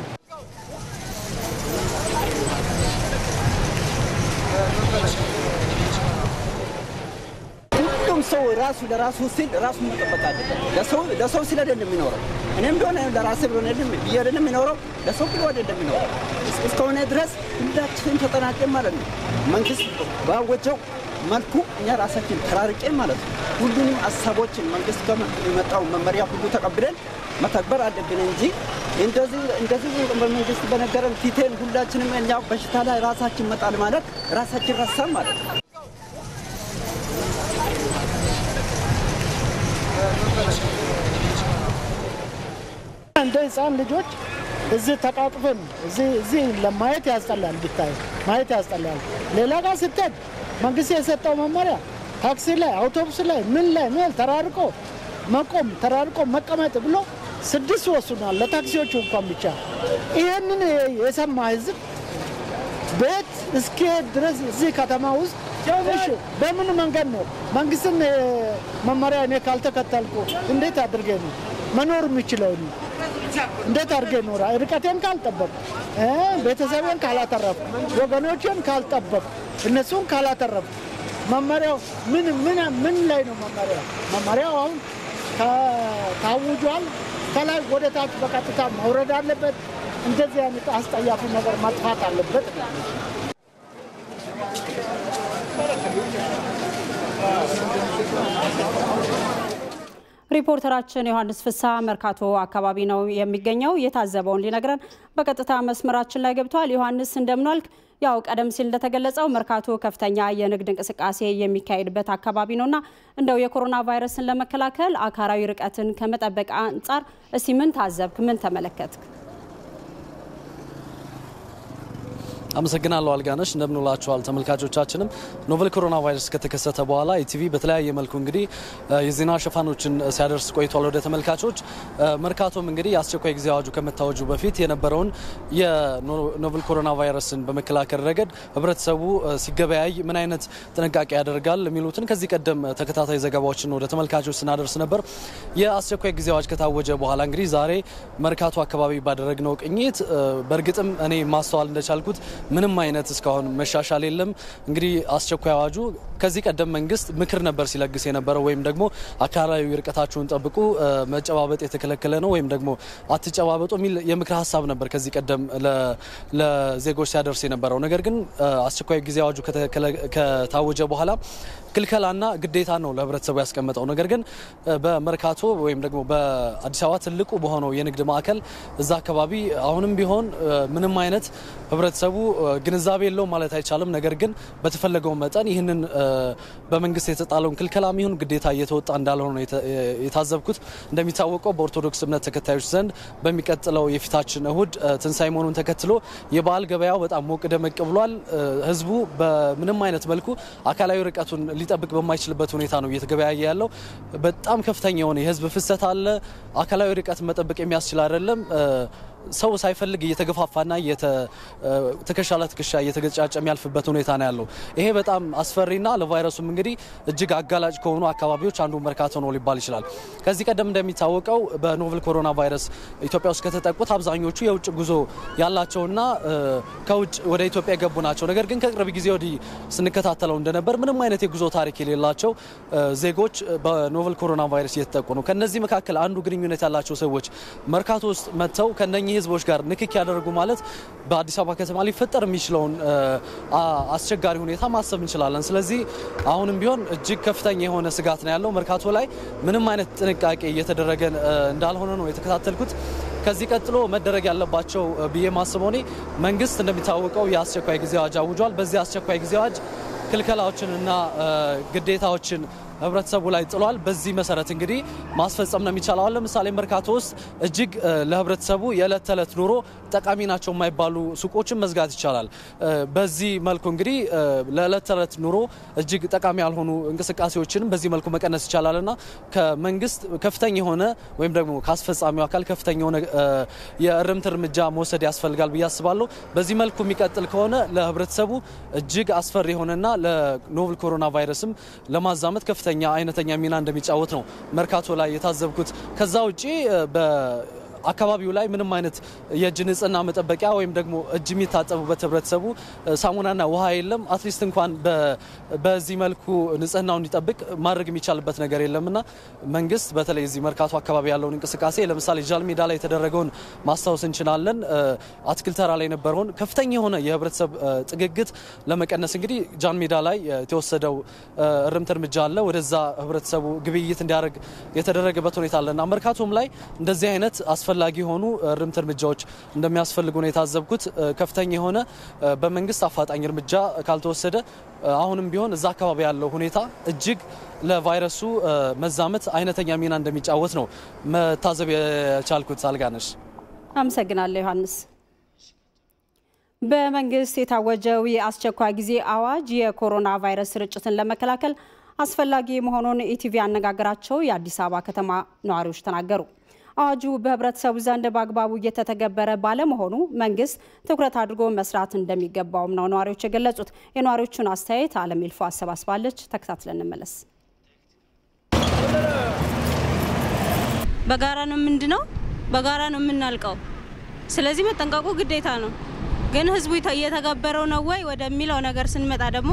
ሁሉም ሰው ራሱ ለራሱ ሲል ራሱ መጠበቅ አለበት። ለሰው ለሰው ሲል አይደለም የሚኖረው። እኔም ቢሆን ለራሴ ብሆን ብዬ አይደለም የሚኖረው፣ ለሰው ብሎ አይደለም የሚኖረው። እስከሆነ ድረስ ሁላችንም ተጠናቀን ማለት ነው። መንግስት ባወጀው መልኩ እኛ ራሳችን ተራርቄን ማለት ነው ሁሉንም ሀሳቦችን መንግስት ከመጣው መመሪያ ሁሉ ተቀብለን መተግበር አለብን እንጂ እንደዚህ እንደዚህ በመንግስት በነገረን ፊቴን ሁላችንም እኛ በሽታ ላይ ራሳችን መጣል ማለት ራሳችን ረሳን ማለት ነው። እንደ ህፃን ልጆች እዚህ ተቃቅፈን እዚህ ለማየት ያስጠላል፣ ብታይ ማየት ያስጠላል። ሌላ ጋር ስትሄድ መንግስት የሰጠው መመሪያ ታክሲ ላይ፣ አውቶቡስ ላይ፣ ምን ላይ ምን ተራርቆ መቆም ተራርቆ መቀመጥ ብሎ ስድስት ወስኗል፣ ለታክሲዎቹ እንኳን ብቻ። ይህንን የሰማ ህዝብ ቤት እስኪሄድ ድረስ እዚህ ከተማ ውስጥ እሺ፣ በምን መንገድ ነው መንግስትን መመሪያ እኔ ካልተከተልኩ እንዴት አድርጌ ነው መኖር የሚችለው? እንዴት አድርጌ ኖራ ርቀቴን ካልጠበቅ ቤተሰቤን ካላተረፍ ወገኖችን ካልጠበቅ እነሱን ካላተረፍ መመሪያው ምን ምን ምን ላይ ነው መመሪያው? መመሪያው አሁን ታውጇል። ከላይ ወደ ታች በቀጥታ መውረድ አለበት። እንደዚህ አይነት አስጠያፊ ነገር መጥፋት አለበት። ሪፖርተራችን ዮሐንስ ፍሳ መርካቶ አካባቢ ነው የሚገኘው። የታዘበውን ሊነግረን በቀጥታ መስመራችን ላይ ገብቷል። ዮሐንስ እንደምናልክ። ያው ቀደም ሲል እንደተገለጸው መርካቶ ከፍተኛ የንግድ እንቅስቃሴ የሚካሄድበት አካባቢ ነውና እንደው የኮሮና ቫይረስን ለመከላከል አካላዊ ርቀትን ከመጠበቅ አንጻር እስቲ ምን ታዘብክ? ምን ተመለከትክ? አመሰግናለሁ አልጋነሽ። እንደምንውላችኋል ተመልካቾቻችንም። ኖቨል ኮሮና ቫይረስ ከተከሰተ በኋላ ኢቲቪ በተለያየ መልኩ እንግዲህ የዜና ሽፋኖችን ሲያደርስ ቆይቷል ወደ ተመልካቾች። መርካቶም እንግዲህ የአስቸኳይ ጊዜ አዋጁ ከመታወጁ በፊት የነበረውን የኖቨል ኮሮና ቫይረስን በመከላከል ረገድ ህብረተሰቡ ሲገበያይ ምን አይነት ጥንቃቄ ያደርጋል የሚሉትን ከዚህ ቀደም ተከታታይ ዘገባዎችን ወደ ተመልካቾች ስናደርስ ነበር። የአስቸኳይ ጊዜ አዋጅ ከታወጀ በኋላ እንግዲህ ዛሬ መርካቶ አካባቢ ባደረግነው ቅኝት በእርግጥም እኔ ማስተዋል እንደቻልኩት ምንም አይነት እስካሁን መሻሻል የለም። እንግዲህ አስቸኳይ አዋጁ ከዚህ ቀደም መንግስት ምክር ነበር ሲለግስ የነበረው ወይም ደግሞ አካላዊ ርቀታችሁን ጠብቁ፣ መጨባበጥ የተከለከለ ነው ወይም ደግሞ አትጨባበጡ የሚል የምክር ሀሳብ ነበር ከዚህ ቀደም ለዜጎች ሲያደርስ የነበረው። ነገር ግን አስቸኳይ ጊዜ አዋጁ ከታወጀ በኋላ ክልከላና ግዴታ ነው ለህብረተሰቡ ያስቀመጠው። ነገር ግን በመርካቶ ወይም ደግሞ በአዲስ አበባ ትልቁ በሆነው የንግድ ማዕከል እዛ አካባቢ አሁንም ቢሆን ምንም አይነት ህብረተሰቡ ግንዛቤ የለውም ማለት አይቻልም። ነገር ግን በተፈለገው መጠን ይህንን በመንግስት የተጣለውን ክልከላ የሚሆን ግዴታ እየተወጣ እንዳልሆነ ነው የታዘብኩት። እንደሚታወቀው በኦርቶዶክስ እምነት ተከታዮች ዘንድ በሚቀጥለው የፊታችን እሁድ ትንሳኤ መሆኑን ተከትሎ የበዓል ገበያው በጣም ሞቅ ደመቅ ብሏል። ህዝቡ በምንም አይነት መልኩ አካላዊ ርቀቱን ሊጠብቅ በማይችልበት ሁኔታ ነው እየተገበያየ ያለው። በጣም ከፍተኛ የሆነ የህዝብ ፍሰት አለ። አካላዊ ርቀት መጠበቅ የሚያስችል አይደለም። ሰው ሳይፈልግ እየተገፋፋና ትከሻ ለትከሻ እየተገጫጨ የሚያልፍበት ሁኔታ ነው ያለው። ይሄ በጣም አስፈሪና ለቫይረሱም እንግዲህ እጅግ አጋላጭ ከሆኑ አካባቢዎች አንዱ መርካቶ ነው ሊባል ይችላል። ከዚህ ቀደም እንደሚታወቀው በኖቨል ኮሮና ቫይረስ ኢትዮጵያ ውስጥ ከተጠቁት አብዛኞቹ የውጭ ጉዞ ያላቸውና ከውጭ ወደ ኢትዮጵያ የገቡ ናቸው። ነገር ግን ከቅርብ ጊዜ ወዲህ ስንከታተለው እንደነበር ምንም አይነት የጉዞ ታሪክ የሌላቸው ዜጎች በኖቨል ኮሮና ቫይረስ እየተጠቁ ነው። ከነዚህ መካከል አንዱ ግንኙነት ያላቸው ሰዎች መርካቶ ውስጥ መጥተው ከነኚህ ህዝቦች ጋር ንክክ ያደርጉ ማለት በአዲስ አበባ ከተማ ሊፈጠር የሚችለውን አስቸጋሪ ሁኔታ ማሰብ እንችላለን። ስለዚህ አሁንም ቢሆን እጅግ ከፍተኛ የሆነ ስጋት ነው ያለው። መርካቶ ላይ ምንም አይነት ጥንቃቄ እየተደረገ እንዳልሆነ ነው የተከታተልኩት። ከዚህ ቀጥሎ መደረግ ያለባቸው ብዬ ማስበው እኔ መንግስት እንደሚታወቀው የአስቸኳይ ጊዜ አዋጅ አውጇል። በዚህ አስቸኳይ ጊዜ አዋጅ ክልከላዎችን እና ግዴታዎችን ህብረተሰቡ ላይ ጥሏል። በዚህ መሰረት እንግዲህ ማስፈጸም ነው የሚቻለው። አሁን ለምሳሌ መርካቶ ውስጥ እጅግ ለህብረተሰቡ የዕለት ተዕለት ኑሮ ጠቃሚ ናቸው የማይባሉ ሱቆችን መዝጋት ይቻላል። በዚህ መልኩ እንግዲህ ለዕለት ተዕለት ኑሮ እጅግ ጠቃሚ ያልሆኑ እንቅስቃሴዎችንም በዚህ መልኩ መቀነስ ይቻላል እና ከመንግስት ከፍተኛ የሆነ ወይም ደግሞ ከአስፈጻሚው አካል ከፍተኛ የሆነ የእርምት እርምጃ መውሰድ ያስፈልጋል ብዬ አስባለሁ። በዚህ መልኩ የሚቀጥል ከሆነ ለህብረተሰቡ እጅግ አስፈሪ የሆነና ለኖቨል ኮሮና ቫይረስም ለማዛመት ከፍተኛ አይነተኛ ሚና እንደሚጫወት ነው መርካቶ ላይ የታዘብኩት። ከዛ ውጪ አካባቢው ላይ ምንም አይነት የእጅ ንጽህና መጠበቂያ ወይም ደግሞ እጅ የሚታጠቡበት ህብረተሰቡ ሳሙናና ውሃ የለም። አትሊስት እንኳን በዚህ መልኩ ንጽህናው እንዲጠብቅ ማድረግ የሚቻልበት ነገር የለምና መንግስት በተለይ እዚህ መርካቶ አካባቢ ያለውን እንቅስቃሴ ለምሳሌ ጃል ሜዳ ላይ የተደረገውን ማስታወስ እንችላለን። አትክልት ተራ ላይ የነበረውን ከፍተኛ የሆነ የህብረተሰብ ጥግግት ለመቀነስ እንግዲህ ጃን ሜዳ ላይ የተወሰደው እርምት እርምጃ አለ። ወደዛ ህብረተሰቡ ግብይት እንዲያደርግ የተደረገበት ሁኔታ አለና መርካቶም ላይ እንደዚህ አይነት አስፈላጊ የሆኑ እርምት እርምጃዎች እንደሚያስፈልጉ ነው የታዘብኩት። ከፍተኛ የሆነ በመንግስት አፋጣኝ እርምጃ ካልተወሰደ አሁንም ቢሆን እዛ አካባቢ ያለው ሁኔታ እጅግ ለቫይረሱ መዛመት አይነተኛ ሚና እንደሚጫወት ነው መታዘብ የቻልኩት። አልጋነሽ አመሰግናለሁ ዮሐንስ። በመንግስት የታወጀው የአስቸኳይ ጊዜ አዋጅ የኮሮና ቫይረስ ስርጭትን ለመከላከል አስፈላጊ መሆኑን ኢቲቪ ያነጋገራቸው የአዲስ አበባ ከተማ ነዋሪዎች ተናገሩ። አዋጁ በህብረተሰቡ ዘንድ በአግባቡ እየተተገበረ ባለመሆኑ መንግስት ትኩረት አድርጎ መስራት እንደሚገባውም ነው ነዋሪዎች የገለጹት። የነዋሪዎቹን አስተያየት አለም ይልፎ አሰባስባለች። ተከታትለን እንመለስ። በጋራ ነው ምንድነው በጋራ ነው የምናልቀው። ስለዚህ መጠንቀቁ ግዴታ ነው። ግን ህዝቡ እየተገበረው ነው ወይ ወደሚለው ነገር ስንመጣ ደግሞ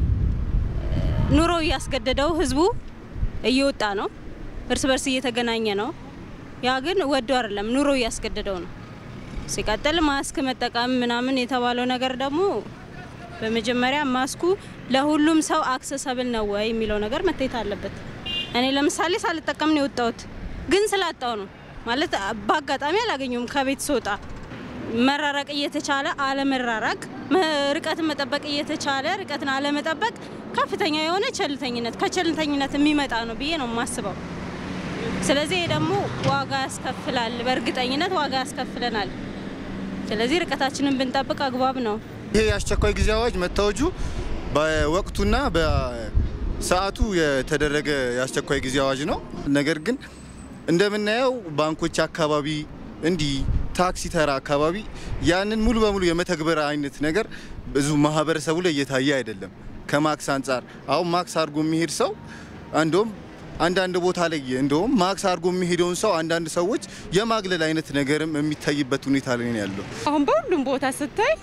ኑሮ እያስገደደው ህዝቡ እየወጣ ነው፣ እርስ በርስ እየተገናኘ ነው። ያ ግን ወዶ አይደለም፣ ኑሮ እያስገደደው ነው። ሲቀጥል ማስክ መጠቀም ምናምን የተባለው ነገር ደግሞ በመጀመሪያ ማስኩ ለሁሉም ሰው አክሰሰብል ነው ወይ የሚለው ነገር መታየት አለበት። እኔ ለምሳሌ ሳልጠቀም ነው የወጣሁት፣ ግን ስላጣው ነው ማለት በአጋጣሚ አላገኘውም። ከቤት ስወጣ መራራቅ እየተቻለ አለመራራቅ፣ ርቀትን መጠበቅ እየተቻለ ርቀትን አለመጠበቅ ከፍተኛ የሆነ ቸልተኝነት ከቸልተኝነት የሚመጣ ነው ብዬ ነው የማስበው። ስለዚህ ይሄ ደግሞ ዋጋ ያስከፍላል፣ በእርግጠኝነት ዋጋ ያስከፍለናል። ስለዚህ ርቀታችንን ብንጠብቅ አግባብ ነው። ይሄ የአስቸኳይ ጊዜ አዋጅ መታወጁ በወቅቱና በሰዓቱ የተደረገ የአስቸኳይ ጊዜ አዋጅ ነው። ነገር ግን እንደምናየው ባንኮች አካባቢ እንዲህ ታክሲ ተራ አካባቢ ያንን ሙሉ በሙሉ የመተግበር አይነት ነገር ብዙ ማህበረሰቡ ላይ እየታየ አይደለም። ከማክስ አንጻር አሁን ማክስ አድርጎ የሚሄድ ሰው እንደውም አንዳንድ ቦታ ላይ እንደውም ማክስ አድርጎ የሚሄደውን ሰው አንዳንድ ሰዎች የማግለል አይነት ነገርም የሚታይበት ሁኔታ ላይ ነው ያለው። አሁን በሁሉም ቦታ ስታይ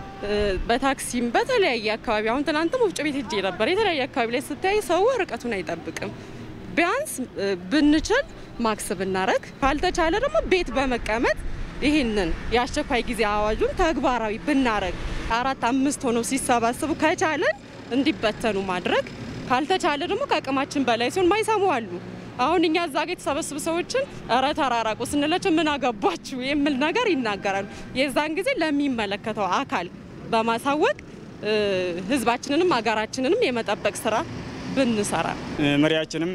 በታክሲም በተለያየ አካባቢ አሁን ትናንትም ወፍጮ ቤት ሄጄ ነበር። የተለያየ አካባቢ ላይ ስታይ ሰው ርቀቱን አይጠብቅም። ቢያንስ ብንችል ማክስ ብናረግ፣ ካልተቻለ ደግሞ ቤት በመቀመጥ ይህንን የአስቸኳይ ጊዜ አዋጁን ተግባራዊ ብናረግ አራት አምስት ሆነው ሲሰባሰቡ ከቻለን እንዲበተኑ ማድረግ ካልተቻለ ደግሞ ከአቅማችን በላይ ሲሆን ማይሰሙ አሉ። አሁን እኛ እዛ ጋ የተሰበሰቡ ሰዎችን እረ ተራራቁ ስንላቸው ምን አገባችሁ የሚል ነገር ይናገራሉ። የዛን ጊዜ ለሚመለከተው አካል በማሳወቅ ህዝባችንንም ሀገራችንንም የመጠበቅ ስራ ብንሰራ መሪያችንም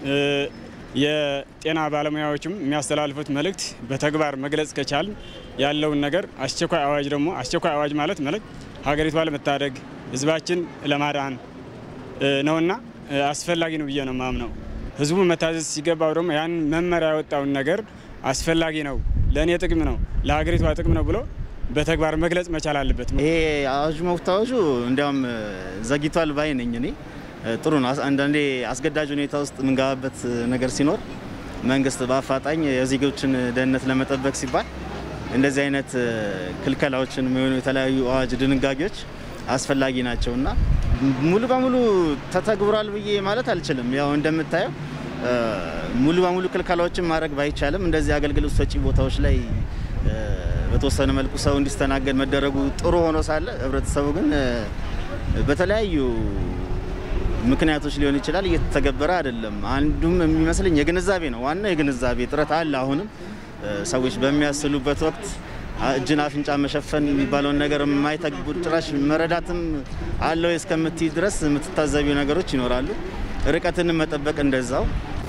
የጤና ባለሙያዎችም የሚያስተላልፉት መልእክት በተግባር መግለጽ ከቻል ያለውን ነገር አስቸኳይ አዋጅ ደግሞ አስቸኳይ አዋጅ ማለት ማለት ሀገሪቷ ለመታደግ ህዝባችን ለማዳን ነውና አስፈላጊ ነው ብዬ ነው ማምነው። ህዝቡ መታዘዝ ሲገባው ደግሞ ያን መመሪያ ያወጣውን ነገር አስፈላጊ ነው፣ ለእኔ ጥቅም ነው፣ ለሀገሪቷ ጥቅም ነው ብሎ በተግባር መግለጽ መቻል አለበት። ይሄ አዋጁ መታወጁ እንዲያውም ዘግይቷል ባይ ነኝ እኔ። ጥሩ ነው። አንዳንዴ አስገዳጅ ሁኔታ ውስጥ የምንገባበት ነገር ሲኖር መንግስት በአፋጣኝ የዜጎችን ደህንነት ለመጠበቅ ሲባል እንደዚህ አይነት ክልከላዎችን የሚሆኑ የተለያዩ አዋጅ ድንጋጌዎች አስፈላጊ ናቸው እና ሙሉ በሙሉ ተተግብሯል ብዬ ማለት አልችልም። ያው እንደምታየው ሙሉ በሙሉ ክልከላዎችን ማድረግ ባይቻልም እንደዚህ አገልግሎት ሰጪ ቦታዎች ላይ በተወሰነ መልኩ ሰው እንዲስተናገድ መደረጉ ጥሩ ሆኖ ሳለ ህብረተሰቡ ግን በተለያዩ ምክንያቶች ሊሆን ይችላል እየተተገበረ አይደለም። አንዱም የሚመስለኝ የግንዛቤ ነው። ዋናው የግንዛቤ እጥረት አለ። አሁንም ሰዎች በሚያስሉበት ወቅት እጅን አፍንጫ መሸፈን የሚባለውን ነገር የማይተግቡ ጭራሽ መረዳትም አለው እስከምትይ ድረስ የምትታዘቢው ነገሮች ይኖራሉ። ርቀትን መጠበቅ እንደዛው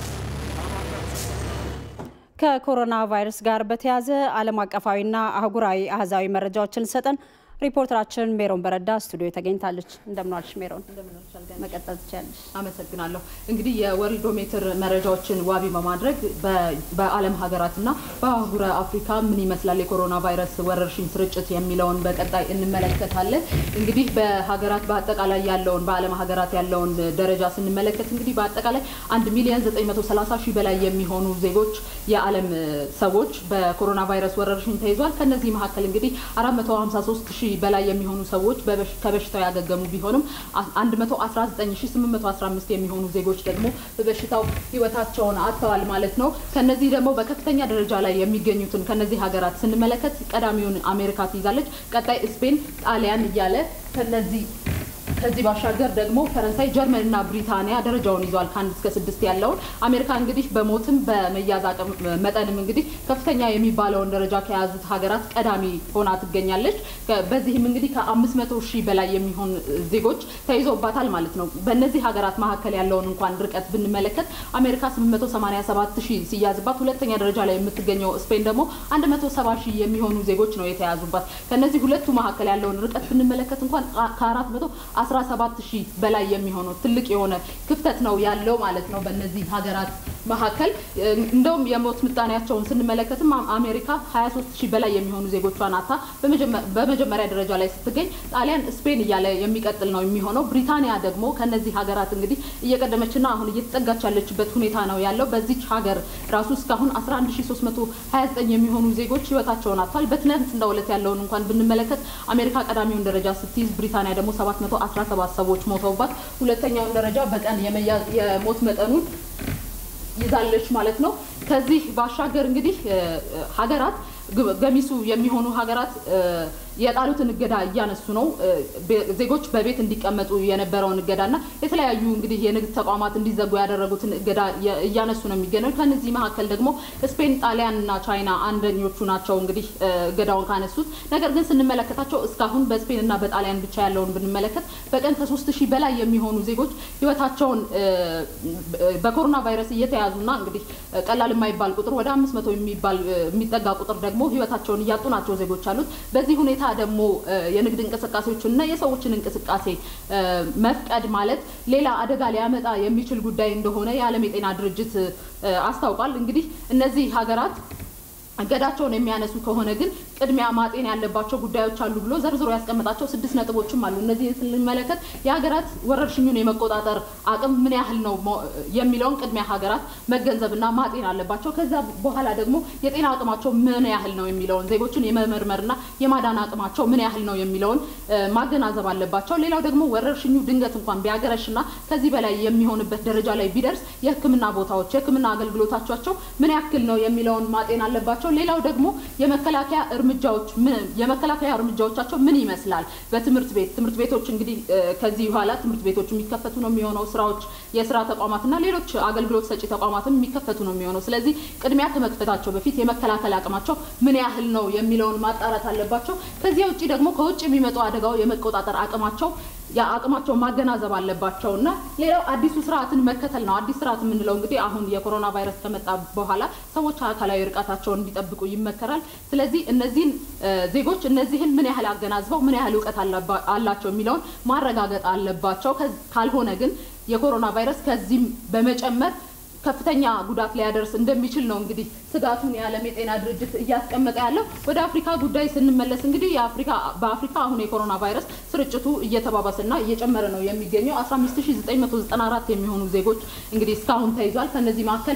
ከኮሮና ቫይረስ ጋር በተያያዘ ዓለም አቀፋዊና አህጉራዊ አህዛዊ መረጃዎችን ሰጠን ሪፖርተራችን ሜሮን በረዳ ስቱዲዮ ተገኝታለች። እንደምንዋልሽ ሜሮን፣ መቀጠል ትችላለች። አመሰግናለሁ። እንግዲህ የወርልዶሜትር መረጃዎችን ዋቢ በማድረግ በዓለም ሀገራትና በአህጉረ አፍሪካ ምን ይመስላል የኮሮና ቫይረስ ወረርሽኝ ስርጭት የሚለውን በቀጣይ እንመለከታለን። እንግዲህ በሀገራት በአጠቃላይ ያለውን በዓለም ሀገራት ያለውን ደረጃ ስንመለከት እንግዲህ በአጠቃላይ 1 ሚሊዮን 930 ሺህ በላይ የሚሆኑ ዜጎች የዓለም ሰዎች በኮሮና ቫይረስ ወረርሽኝ ተይዟል። ከነዚህ መካከል እንግዲህ 453 ሺህ በላይ የሚሆኑ ሰዎች ከበሽታው ያገገሙ ቢሆንም 119815 የሚሆኑ ዜጎች ደግሞ በበሽታው ህይወታቸውን አጥተዋል ማለት ነው። ከነዚህ ደግሞ በከፍተኛ ደረጃ ላይ የሚገኙትን ከነዚህ ሀገራት ስንመለከት ቀዳሚውን አሜሪካ ትይዛለች። ቀጣይ ስፔን፣ ጣሊያን እያለ ከነዚህ ከዚህ ባሻገር ደግሞ ፈረንሳይ፣ ጀርመን እና ብሪታንያ ደረጃውን ይዟል ከአንድ እስከ ስድስት ያለውን። አሜሪካ እንግዲህ በሞትም በመያዝ አቅም መጠንም እንግዲህ ከፍተኛ የሚባለውን ደረጃ ከያዙት ሀገራት ቀዳሚ ሆና ትገኛለች። በዚህም እንግዲህ ከአምስት መቶ ሺህ በላይ የሚሆን ዜጎች ተይዞባታል ማለት ነው። በእነዚህ ሀገራት መካከል ያለውን እንኳን ርቀት ብንመለከት አሜሪካ 887 ሺህ ሲያዝባት፣ ሁለተኛ ደረጃ ላይ የምትገኘው ስፔን ደግሞ 170 ሺህ የሚሆኑ ዜጎች ነው የተያዙባት። ከነዚህ ሁለቱ መካከል ያለውን ርቀት ብንመለከት እንኳን ከአራት መቶ 17 ሺህ በላይ የሚሆኑ ትልቅ የሆነ ክፍተት ነው ያለው ማለት ነው በእነዚህ ሀገራት መካከል። እንደውም የሞት ምጣኔያቸውን ስንመለከትም አሜሪካ 23 ሺህ በላይ የሚሆኑ ዜጎቿን አታ በመጀመሪያ ደረጃ ላይ ስትገኝ፣ ጣሊያን፣ ስፔን እያለ የሚቀጥል ነው የሚሆነው። ብሪታንያ ደግሞ ከነዚህ ሀገራት እንግዲህ እየቀደመችና አሁን እየተጠጋች ያለችበት ሁኔታ ነው ያለው። በዚች ሀገር ራሱ እስካሁን 11329 የሚሆኑ ዜጎች ህይወታቸውን አጥተዋል። በትናንትናው ዕለት ያለውን እንኳን ብንመለከት አሜሪካ ቀዳሚውን ደረጃ ስትይዝ፣ ብሪታንያ ደግሞ 717 ሰዎች ሞተውባት ሁለተኛውን ደረጃ በቀን የሞት መጠኑን ይዛለች ማለት ነው። ከዚህ ባሻገር እንግዲህ ሀገራት ገሚሱ የሚሆኑ ሀገራት የጣሉትን እገዳ እያነሱ ነው። ዜጎች በቤት እንዲቀመጡ የነበረውን እገዳና የተለያዩ እንግዲህ የንግድ ተቋማት እንዲዘጉ ያደረጉትን እገዳ እያነሱ ነው የሚገኘው። ከነዚህ መካከል ደግሞ ስፔን፣ ጣሊያን እና ቻይና አንደኞቹ ናቸው እንግዲህ እገዳውን ካነሱት። ነገር ግን ስንመለከታቸው እስካሁን በስፔን እና በጣሊያን ብቻ ያለውን ብንመለከት በቀን ከሶስት ሺህ በላይ የሚሆኑ ዜጎች ህይወታቸውን በኮሮና ቫይረስ እየተያዙና እንግዲህ ቀላል የማይባል ቁጥር ወደ አምስት መቶ የሚባል የሚጠጋ ቁጥር ደግሞ ህይወታቸውን እያጡ ናቸው ዜጎች አሉት። በዚህ ሁኔታ ደግሞ የንግድ እንቅስቃሴዎችን እና የሰዎችን እንቅስቃሴ መፍቀድ ማለት ሌላ አደጋ ሊያመጣ የሚችል ጉዳይ እንደሆነ የዓለም የጤና ድርጅት አስታውቋል። እንግዲህ እነዚህ ሀገራት እገዳቸውን የሚያነሱ ከሆነ ግን ቅድሚያ ማጤን ያለባቸው ጉዳዮች አሉ ብሎ ዘርዝሮ ያስቀመጣቸው ስድስት ነጥቦችም አሉ። እነዚህን ስንመለከት የሀገራት ወረርሽኙን የመቆጣጠር አቅም ምን ያህል ነው የሚለውን ቅድሚያ ሀገራት መገንዘብና ማጤን አለባቸው። ከዛ በኋላ ደግሞ የጤና አቅማቸው ምን ያህል ነው የሚለውን ዜጎችን የመመርመርና የማዳን አቅማቸው ምን ያህል ነው የሚለውን ማገናዘብ አለባቸው። ሌላው ደግሞ ወረርሽኙ ድንገት እንኳን ቢያገረሽና ከዚህ በላይ የሚሆንበት ደረጃ ላይ ቢደርስ የሕክምና ቦታዎች የሕክምና አገልግሎታቸው ምን ያክል ነው የሚለውን ማጤን አለባቸው። ሌላው ደግሞ የመከላከያ እርምጃዎች የመከላከያ እርምጃዎቻቸው ምን ይመስላል? በትምህርት ቤት ትምህርት ቤቶች እንግዲህ ከዚህ በኋላ ትምህርት ቤቶች የሚከፈቱ ነው የሚሆነው። ስራዎች፣ የስራ ተቋማትና ሌሎች አገልግሎት ሰጪ ተቋማትም የሚከፈቱ ነው የሚሆነው። ስለዚህ ቅድሚያ ከመክፈታቸው በፊት የመከላከል አቅማቸው ምን ያህል ነው የሚለውን ማጣራት አለባቸው። ከዚያ ውጭ ደግሞ ከውጭ የሚመጡ አደጋው የመቆጣጠር አቅማቸው የአቅማቸው ማገናዘብ አለባቸው እና ሌላው አዲሱ ስርዓትን መከተል ነው። አዲስ ስርዓት የምንለው እንግዲህ አሁን የኮሮና ቫይረስ ከመጣ በኋላ ሰዎች አካላዊ ርቀታቸውን እንዲጠብቁ ይመከራል። ስለዚህ እነዚህን ዜጎች እነዚህን ምን ያህል አገናዝበው ምን ያህል እውቀት አላቸው የሚለውን ማረጋገጥ አለባቸው። ካልሆነ ግን የኮሮና ቫይረስ ከዚህም በመጨመር ከፍተኛ ጉዳት ሊያደርስ እንደሚችል ነው እንግዲህ ስጋቱን የዓለም የጤና ድርጅት እያስቀመጠ ያለው። ወደ አፍሪካ ጉዳይ ስንመለስ እንግዲህ የአፍሪካ በአፍሪካ አሁን የኮሮና ቫይረስ ስርጭቱ እየተባባሰና እየጨመረ ነው የሚገኘው። 15994 የሚሆኑ ዜጎች እንግዲህ እስካሁን ተይዟል። ከነዚህ መካከል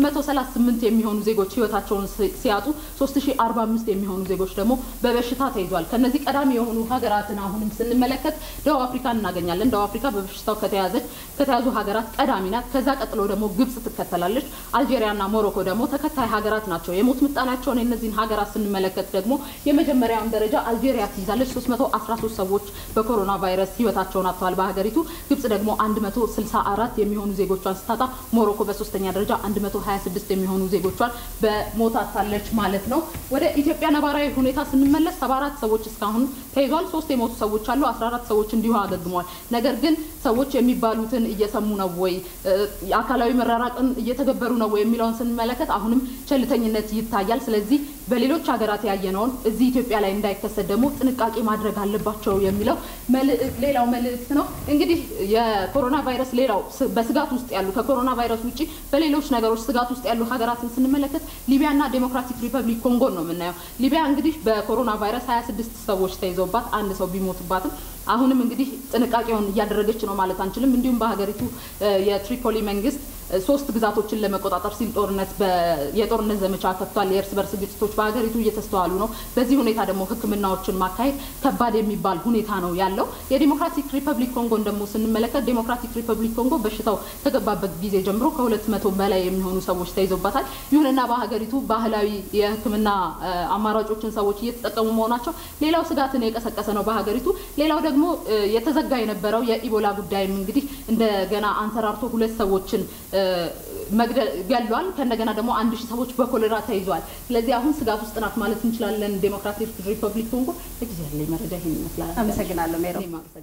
838 የሚሆኑ ዜጎች ህይወታቸውን ሲያጡ 3045 የሚሆኑ ዜጎች ደግሞ በበሽታ ተይዟል። ከነዚህ ቀዳሚ የሆኑ ሀገራትን አሁንም ስንመለከት ደቡብ አፍሪካን እናገኛለን። ደቡብ አፍሪካ በበሽታው ከተያዘች ከተያዙ ሀገራት ቀዳሚ ናት። ከዛ ቀጥሎ ደግሞ ግብጽ ትከተላለች። አልጄሪያና ሞሮኮ ደግሞ ተከታይ ሀገራት ናቸው። የሞት ምጣኔያቸውን የእነዚህን ሀገራት ስንመለከት ደግሞ የመጀመሪያውን ደረጃ አልጄሪያ ትይዛለች። 313 ሰዎች በኮሮና ቫይረስ ህይወታቸውን አጥተዋል በሀገሪቱ። ግብጽ ደግሞ 164 የሚሆኑ ዜጎቿን ስታጣ፣ ሞሮኮ በሶስተኛ ደረጃ 126 የሚሆኑ ዜጎቿን በሞት አጥታለች ማለት ነው። ወደ ኢትዮጵያ ነባራዊ ሁኔታ ስንመለስ 74 ሰዎች እስካሁን ተይዟል። ሶስት የሞቱ ሰዎች አሉ። 14 ሰዎች እንዲሁ አገግመዋል። ነገር ግን ሰዎች የሚባሉትን እየሰሙ ነው ወይ አካላዊ መራራቅን እየተገበሩ ነው ወይ የሚለውን ስንመለከት አሁንም ቸልተኝነት ይታያል። ስለዚህ በሌሎች ሀገራት ያየነውን እዚህ ኢትዮጵያ ላይ እንዳይከሰት ደግሞ ጥንቃቄ ማድረግ አለባቸው የሚለው ሌላው መልእክት ነው። እንግዲህ የኮሮና ቫይረስ ሌላው በስጋት ውስጥ ያሉ ከኮሮና ቫይረስ ውጭ በሌሎች ነገሮች ስጋት ውስጥ ያሉ ሀገራትን ስንመለከት ሊቢያና ዴሞክራቲክ ሪፐብሊክ ኮንጎን ነው የምናየው። ሊቢያ እንግዲህ በኮሮና ቫይረስ 26 ሰዎች ተይዘውባት አንድ ሰው ቢሞትባትም አሁንም እንግዲህ ጥንቃቄውን እያደረገች ነው ማለት አንችልም። እንዲሁም በሀገሪቱ የትሪፖሊ መንግስት ሶስት ግዛቶችን ለመቆጣጠር ሲል ጦርነት የጦርነት ዘመቻ ከፍቷል። የእርስ በርስ ግጭቶች በሀገሪቱ እየተስተዋሉ ነው። በዚህ ሁኔታ ደግሞ ሕክምናዎችን ማካሄድ ከባድ የሚባል ሁኔታ ነው ያለው። የዲሞክራቲክ ሪፐብሊክ ኮንጎን ደግሞ ስንመለከት ዲሞክራቲክ ሪፐብሊክ ኮንጎ በሽታው ከገባበት ጊዜ ጀምሮ ከሁለት መቶ በላይ የሚሆኑ ሰዎች ተይዞባታል። ይሁንና በሀገሪቱ ባህላዊ የሕክምና አማራጮችን ሰዎች እየተጠቀሙ መሆናቸው ሌላው ስጋትን የቀሰቀሰ ነው በሀገሪቱ። ሌላው ደግሞ የተዘጋ የነበረው የኢቦላ ጉዳይም እንግዲህ እንደገና አንሰራርቶ ሁለት ሰዎችን መግደል ገሏል። ከእንደገና ደግሞ አንድ ሺህ ሰዎች በኮሌራ ተይዟል። ስለዚህ አሁን ስጋት ውስጥ ናት ማለት እንችላለን ዴሞክራቲክ ሪፐብሊክ ኮንጎ። ለጊዜ ያለኝ መረጃ ይሄን ይመስላል። አመሰግናለሁ ሜሮ።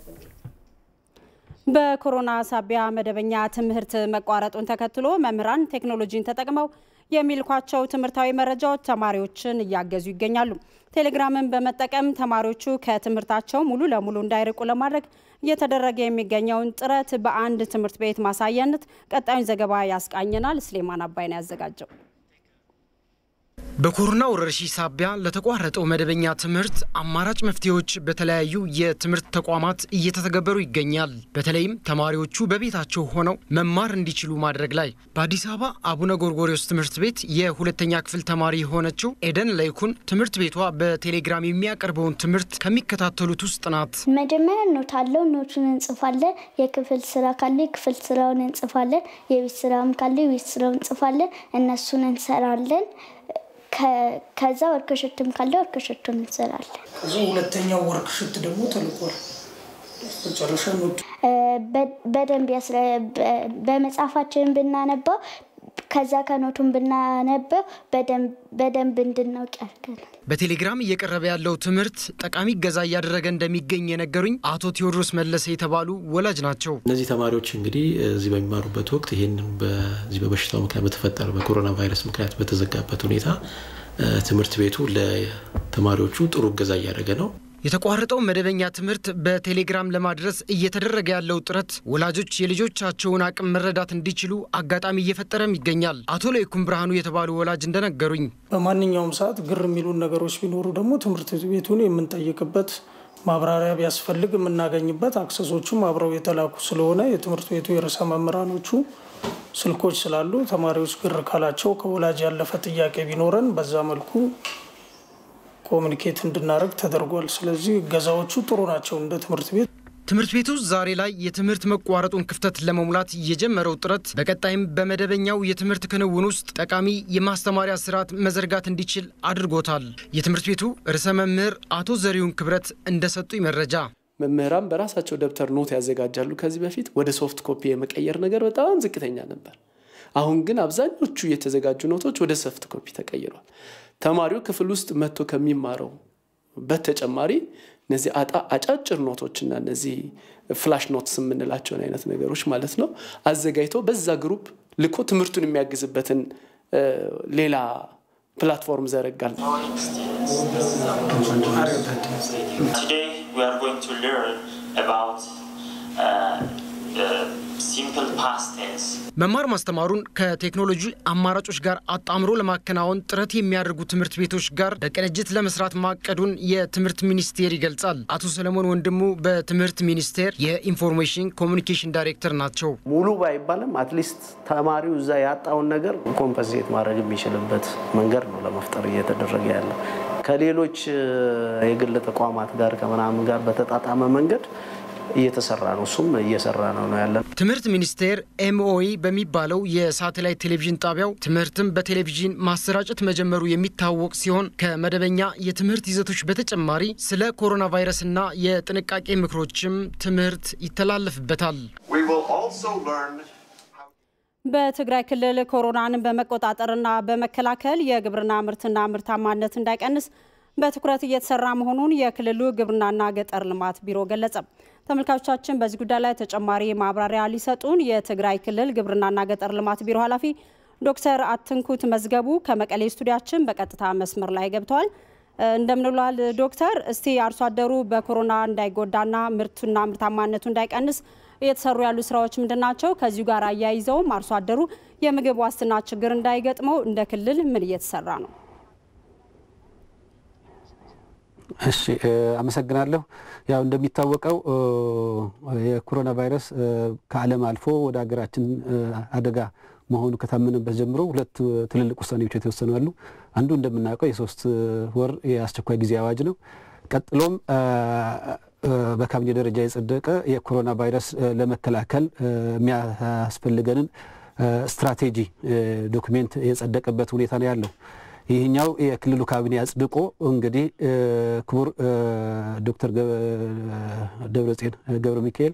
በኮሮና ሳቢያ መደበኛ ትምህርት መቋረጡን ተከትሎ መምህራን ቴክኖሎጂን ተጠቅመው የሚልኳቸው ትምህርታዊ መረጃዎች ተማሪዎችን እያገዙ ይገኛሉ። ቴሌግራምን በመጠቀም ተማሪዎቹ ከትምህርታቸው ሙሉ ለሙሉ እንዳይርቁ ለማድረግ እየተደረገ የሚገኘውን ጥረት በአንድ ትምህርት ቤት ማሳያነት ቀጣዩን ዘገባ ያስቃኘናል። ስሌማን አባይን ያዘጋጀው። በኮሮና ወረርሽኝ ሳቢያ ለተቋረጠው መደበኛ ትምህርት አማራጭ መፍትሄዎች በተለያዩ የትምህርት ተቋማት እየተተገበሩ ይገኛል። በተለይም ተማሪዎቹ በቤታቸው ሆነው መማር እንዲችሉ ማድረግ ላይ በአዲስ አበባ አቡነ ጎርጎሪዎስ ትምህርት ቤት የሁለተኛ ክፍል ተማሪ የሆነችው ኤደን ላይኩን ትምህርት ቤቷ በቴሌግራም የሚያቀርበውን ትምህርት ከሚከታተሉት ውስጥ ናት። መጀመሪያ ኖት አለው። ኖቱን እንጽፋለን። የክፍል ስራ ካለ የክፍል ስራውን እንጽፋለን። የቤት ስራም ካለ የቤት ስራውን እንጽፋለን። እነሱን እንሰራለን። ከዛ ወርክሽትም ካለ ወርክሽቱን እንሰራለን። ከዚ ሁለተኛው ወርክሽት ደግሞ ተልቋል። መጨረሻ ኖቱ በደንብ በመጽሐፋችን ብናነባው ከዛ ከኖቱን ብናነበው በደንብ እንድናውቅ ያደርገናል። በቴሌግራም እየቀረበ ያለው ትምህርት ጠቃሚ እገዛ እያደረገ እንደሚገኝ የነገሩኝ አቶ ቴዎድሮስ መለሰ የተባሉ ወላጅ ናቸው። እነዚህ ተማሪዎች እንግዲህ እዚህ በሚማሩበት ወቅት ይህንን በዚህ በበሽታው ምክንያት በተፈጠረ በኮሮና ቫይረስ ምክንያት በተዘጋበት ሁኔታ ትምህርት ቤቱ ለተማሪዎቹ ጥሩ እገዛ እያደረገ ነው። የተቋረጠው መደበኛ ትምህርት በቴሌግራም ለማድረስ እየተደረገ ያለው ጥረት ወላጆች የልጆቻቸውን አቅም መረዳት እንዲችሉ አጋጣሚ እየፈጠረም ይገኛል። አቶ ለይኩን ብርሃኑ የተባሉ ወላጅ እንደነገሩኝ በማንኛውም ሰዓት ግር የሚሉን ነገሮች ቢኖሩ ደግሞ ትምህርት ቤቱን የምንጠይቅበት ማብራሪያ ቢያስፈልግ የምናገኝበት አክሰሶቹም አብረው የተላኩ ስለሆነ የትምህርት ቤቱ የርዕሰ መምህራኖቹ ስልኮች ስላሉ ተማሪዎች ግር ካላቸው ከወላጅ ያለፈ ጥያቄ ቢኖረን በዛ መልኩ ኮሚኒኬት እንድናደርግ ተደርጓል። ስለዚህ እገዛዎቹ ጥሩ ናቸው እንደ ትምህርት ቤት። ትምህርት ቤቱ ዛሬ ላይ የትምህርት መቋረጡን ክፍተት ለመሙላት የጀመረው ጥረት በቀጣይም በመደበኛው የትምህርት ክንውን ውስጥ ጠቃሚ የማስተማሪያ ስርዓት መዘርጋት እንዲችል አድርጎታል። የትምህርት ቤቱ ርዕሰ መምህር አቶ ዘሪሁን ክብረት እንደሰጡኝ መረጃ መምህራን በራሳቸው ደብተር ኖት ያዘጋጃሉ። ከዚህ በፊት ወደ ሶፍት ኮፒ የመቀየር ነገር በጣም ዝቅተኛ ነበር። አሁን ግን አብዛኞቹ የተዘጋጁ ኖቶች ወደ ሶፍት ኮፒ ተቀይሯል። ተማሪው ክፍል ውስጥ መጥቶ ከሚማረው በተጨማሪ እነዚህ አጫጭር ኖቶችና እነዚህ ፍላሽ ኖትስ የምንላቸውን አይነት ነገሮች ማለት ነው አዘጋጅቶ በዛ ግሩፕ ልኮ ትምህርቱን የሚያግዝበትን ሌላ ፕላትፎርም ዘረጋል። መማር ማስተማሩን ከቴክኖሎጂ አማራጮች ጋር አጣምሮ ለማከናወን ጥረት የሚያደርጉ ትምህርት ቤቶች ጋር በቅንጅት ለመስራት ማቀዱን የትምህርት ሚኒስቴር ይገልጻል። አቶ ሰለሞን ወንድሙ በትምህርት ሚኒስቴር የኢንፎርሜሽን ኮሚኒኬሽን ዳይሬክተር ናቸው። ሙሉ ባይባልም አትሊስት ተማሪው እዛ ያጣውን ነገር ኮምፐንሴት ማድረግ የሚችልበት መንገድ ነው ለመፍጠር እየተደረገ ያለው። ከሌሎች የግል ተቋማት ጋር ከምናምን ጋር በተጣጣመ መንገድ እየተሰራ ነው። እሱም እየሰራ ነው ነው ያለ ትምህርት ሚኒስቴር ኤምኦኢ በሚባለው የሳተላይት ቴሌቪዥን ጣቢያው ትምህርትን በቴሌቪዥን ማሰራጨት መጀመሩ የሚታወቅ ሲሆን ከመደበኛ የትምህርት ይዘቶች በተጨማሪ ስለ ኮሮና ቫይረስና የጥንቃቄ ምክሮችም ትምህርት ይተላለፍበታል። በትግራይ ክልል ኮሮናን በመቆጣጠርና በመከላከል የግብርና ምርትና ምርታማነት እንዳይቀንስ በትኩረት እየተሰራ መሆኑን የክልሉ ግብርናና ገጠር ልማት ቢሮ ገለጸ። ተመልካቾቻችን በዚህ ጉዳይ ላይ ተጨማሪ ማብራሪያ ሊሰጡን የትግራይ ክልል ግብርናና ገጠር ልማት ቢሮ ኃላፊ ዶክተር አትንኩት መዝገቡ ከመቀሌ ስቱዲያችን በቀጥታ መስመር ላይ ገብተዋል። እንደምንሏል ዶክተር፣ እስቲ አርሶ አደሩ በኮሮና እንዳይጎዳና ምርቱና ምርታማነቱ እንዳይቀንስ እየተሰሩ ያሉ ስራዎች ምንድን ናቸው? ከዚሁ ጋር አያይዘውም አርሶ አደሩ የምግብ ዋስትና ችግር እንዳይገጥመው እንደ ክልል ምን እየተሰራ ነው? እሺ አመሰግናለሁ። ያው እንደሚታወቀው የኮሮና ቫይረስ ከዓለም አልፎ ወደ ሀገራችን አደጋ መሆኑ ከታመነበት ጀምሮ ሁለት ትልልቅ ውሳኔዎች የተወሰኑ አሉ። አንዱ እንደምናውቀው የሶስት ወር የአስቸኳይ ጊዜ አዋጅ ነው። ቀጥሎም በካቢኔ ደረጃ የጸደቀ የኮሮና ቫይረስ ለመከላከል የሚያስፈልገንን ስትራቴጂ ዶክሜንት የጸደቀበት ሁኔታ ነው ያለው። ይህኛው የክልሉ ካቢኔ አጽድቆ እንግዲህ ክቡር ዶክተር ደብረጽዮን ገብረ ሚካኤል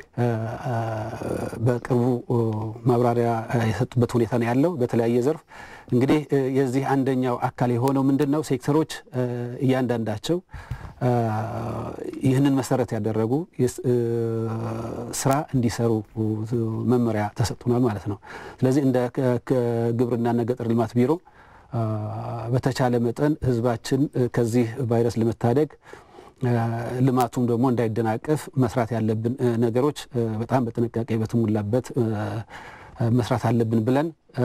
በቅርቡ ማብራሪያ የሰጡበት ሁኔታ ነው ያለው። በተለያየ ዘርፍ እንግዲህ የዚህ አንደኛው አካል የሆነው ምንድን ነው? ሴክተሮች እያንዳንዳቸው ይህንን መሰረት ያደረጉ ስራ እንዲሰሩ መመሪያ ተሰጥቶናል ማለት ነው። ስለዚህ እንደ ግብርናና ገጠር ልማት ቢሮ በተቻለ መጠን ህዝባችን ከዚህ ቫይረስ ለመታደግ ልማቱም ደግሞ እንዳይደናቀፍ መስራት ያለብን ነገሮች በጣም በጥንቃቄ በተሞላበት መስራት አለብን ብለን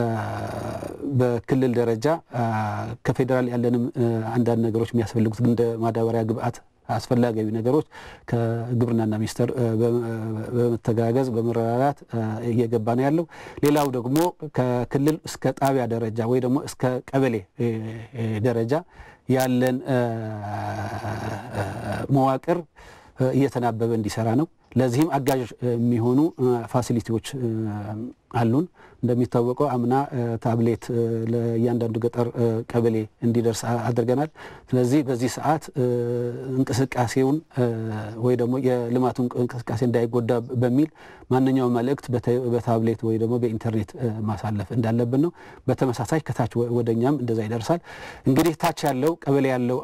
በክልል ደረጃ ከፌዴራል ያለንም አንዳንድ ነገሮች የሚያስፈልጉት እንደ ማዳበሪያ ግብአት አስፈላጊ ነገሮች ከግብርናና ሚኒስቴር በመተጋገዝ በመረዳዳት እየገባ ነው ያለው። ሌላው ደግሞ ከክልል እስከ ጣቢያ ደረጃ ወይ ደግሞ እስከ ቀበሌ ደረጃ ያለን መዋቅር እየተናበበ እንዲሰራ ነው። ለዚህም አጋዥ የሚሆኑ ፋሲሊቲዎች አሉን። እንደሚታወቀው አምና ታብሌት ለእያንዳንዱ ገጠር ቀበሌ እንዲደርስ አድርገናል። ስለዚህ በዚህ ሰዓት እንቅስቃሴውን ወይ ደግሞ የልማቱ እንቅስቃሴ እንዳይጎዳ በሚል ማንኛውም መልእክት በታብሌት ወይ ደግሞ በኢንተርኔት ማሳለፍ እንዳለብን ነው። በተመሳሳይ ከታች ወደኛም እንደዛ ይደርሳል። እንግዲህ ታች ያለው ቀበሌ ያለው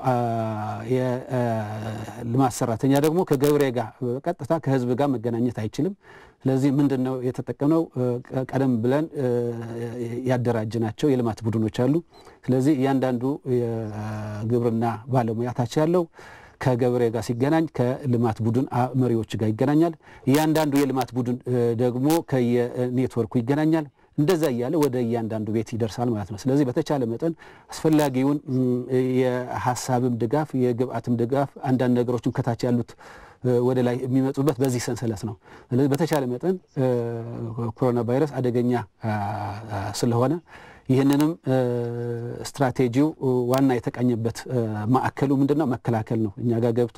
የልማት ሰራተኛ ደግሞ ከገበሬ ጋር በቀጥታ ከህዝብ ጋር መገናኘት አይችልም። ስለዚህ ምንድን ነው የተጠቀምነው? ቀደም ብለን ያደራጅናቸው የልማት ቡድኖች አሉ። ስለዚህ እያንዳንዱ የግብርና ባለሙያ ታች ያለው ከገበሬ ጋር ሲገናኝ ከልማት ቡድን መሪዎች ጋር ይገናኛል። እያንዳንዱ የልማት ቡድን ደግሞ ከየኔትወርኩ ይገናኛል። እንደዛ እያለ ወደ እያንዳንዱ ቤት ይደርሳል ማለት ነው። ስለዚህ በተቻለ መጠን አስፈላጊውን የሀሳብም ድጋፍ የግብአትም ድጋፍ አንዳንድ ነገሮችም ከታች ያሉት ወደ ላይ የሚመጡበት በዚህ ሰንሰለት ነው። ስለዚህ በተቻለ መጠን ኮሮና ቫይረስ አደገኛ ስለሆነ ይህንንም ስትራቴጂው ዋና የተቃኘበት ማዕከሉ ምንድን ነው? መከላከል ነው። እኛ ጋር ገብቶ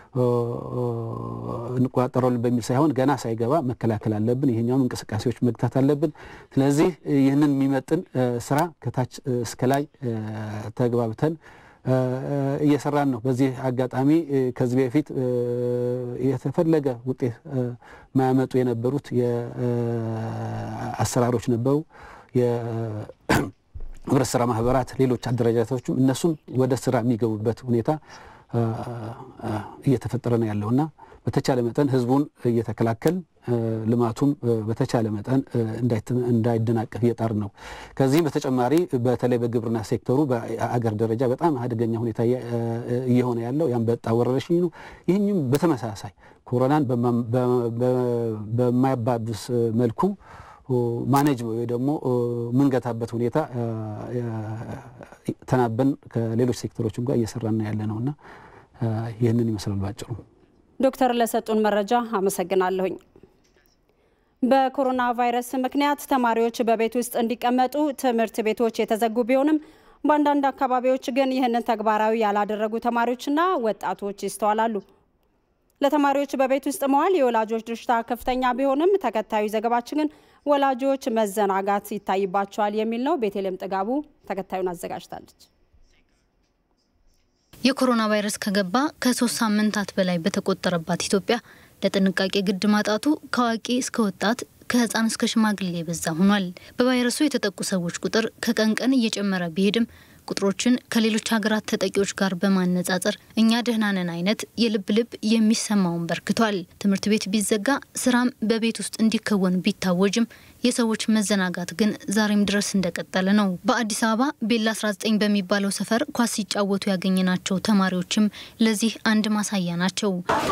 እንቆጣጠረዋለን በሚል ሳይሆን ገና ሳይገባ መከላከል አለብን። ይሄኛውም እንቅስቃሴዎች መግታት አለብን። ስለዚህ ይህንን የሚመጥን ስራ ከታች እስከ ላይ ተግባብተን እየሰራን ነው። በዚህ አጋጣሚ ከዚህ በፊት የተፈለገ ውጤት ማያመጡ የነበሩት አሰራሮች ነበሩ። የህብረት ስራ ማህበራት፣ ሌሎች አደረጃጀቶችም እነሱም ወደ ስራ የሚገቡበት ሁኔታ እየተፈጠረ ነው ያለውና በተቻለ መጠን ህዝቡን እየተከላከል ልማቱም በተቻለ መጠን እንዳይደናቀፍ እየጣር ነው። ከዚህም በተጨማሪ በተለይ በግብርና ሴክተሩ በአገር ደረጃ በጣም አደገኛ ሁኔታ እየሆነ ያለው የአንበጣ ወረርሽኝ ነው። ይህኝም በተመሳሳይ ኮሮናን በማያባብስ መልኩ ማኔጅ ወይ ደግሞ ምንገታበት ሁኔታ ተናበን ከሌሎች ሴክተሮችም ጋር እየሰራን ያለ ነውና ይህንን ይመስላል ባጭሩ። ዶክተር ለሰጡን መረጃ አመሰግናለሁኝ። በኮሮና ቫይረስ ምክንያት ተማሪዎች በቤት ውስጥ እንዲቀመጡ ትምህርት ቤቶች የተዘጉ ቢሆንም በአንዳንድ አካባቢዎች ግን ይህንን ተግባራዊ ያላደረጉ ተማሪዎችና ወጣቶች ይስተዋላሉ። ለተማሪዎች በቤት ውስጥ መዋል የወላጆች ድርሻ ከፍተኛ ቢሆንም ተከታዩ ዘገባችን ግን ወላጆች መዘናጋት ይታይባቸዋል የሚል ነው። ቤተልሔም ጥጋቡ ተከታዩን አዘጋጅታለች። የኮሮና ቫይረስ ከገባ ከሶስት ሳምንታት በላይ በተቆጠረባት ኢትዮጵያ ለጥንቃቄ ግድ ማጣቱ ከአዋቂ እስከ ወጣት ከህፃን እስከ ሽማግሌ የበዛ ሆኗል። በቫይረሱ የተጠቁ ሰዎች ቁጥር ከቀን ቀን እየጨመረ ቢሄድም ቁጥሮችን ከሌሎች ሀገራት ተጠቂዎች ጋር በማነጻጸር እኛ ደህና ነን አይነት የልብ ልብ የሚሰማውን በርክቷል። ትምህርት ቤት ቢዘጋ ስራም በቤት ውስጥ እንዲከወን ቢታወጅም የሰዎች መዘናጋት ግን ዛሬም ድረስ እንደቀጠለ ነው። በአዲስ አበባ ቤላ 19 በሚባለው ሰፈር ኳስ ሲጫወቱ ያገኘናቸው ተማሪዎችም ለዚህ አንድ ማሳያ ናቸው።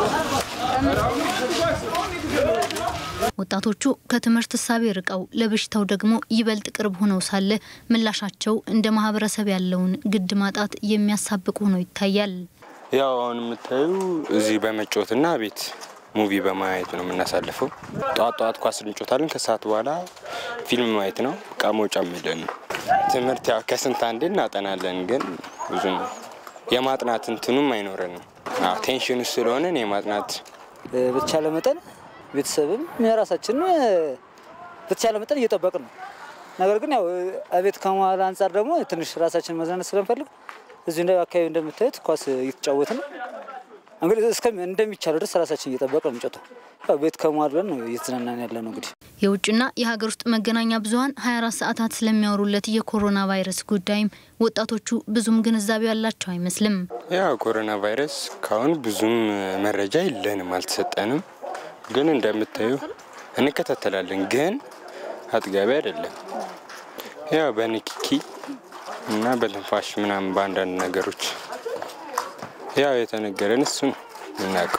ወጣቶቹ ከትምህርት እሳቤ ርቀው ለበሽታው ደግሞ ይበልጥ ቅርብ ሆነው ሳለ ምላሻቸው እንደ ማህበረሰብ ያለውን ግድ ማጣት የሚያሳብቅ ሆኖ ይታያል። ያው አሁን የምታዩ እዚህ በመጫወትና ቤት ሙቪ በማየት ነው የምናሳልፈው። ጠዋት ጠዋት ኳስ እንጮታለን፣ ከሰዓት በኋላ ፊልም ማየት ነው። እቃ መውጫ ምለን ነው። ትምህርት ያው ከስንት አንዴ እናጠናለን፣ ግን ብዙ ነው የማጥናት እንትኑም አይኖረንም። ቴንሽን ውስጥ ስለሆነን የማጥናት በተቻለ መጠን ቤተሰብም የራሳችን በተቻለ መጠን እየጠበቅን ነው። ነገር ግን ያው አቤት ከመዋል አንጻር ደግሞ ትንሽ ራሳችን መዝናናት ስለምፈልግ እዚሁ እንደ አካባቢ እንደምታዩት ኳስ እየተጫወትን ነው። እንግዲህ እስከ እንደሚቻለው ድረስ ራሳችን እየጠበቅን ነው የምንጫወተው። ያው ቤት ከመዋል ብለን ነው እየተዝናናን ያለ ነው። እንግዲህ የውጭና የሀገር ውስጥ መገናኛ ብዙኃን 24 ሰዓታት ስለሚያወሩለት የኮሮና ቫይረስ ጉዳይም ወጣቶቹ ብዙም ግንዛቤው ያላቸው አይመስልም። ያው ኮሮና ቫይረስ ካሁን ብዙም መረጃ የለንም፣ አልተሰጠንም ግን እንደምታዩ እንከታተላለን፣ ግን አጥጋቢ አይደለም። ያው በንክኪ እና በትንፋሽ ምናምን በአንዳንድ ነገሮች ያው የተነገረን እሱ ነው የምናውቀው።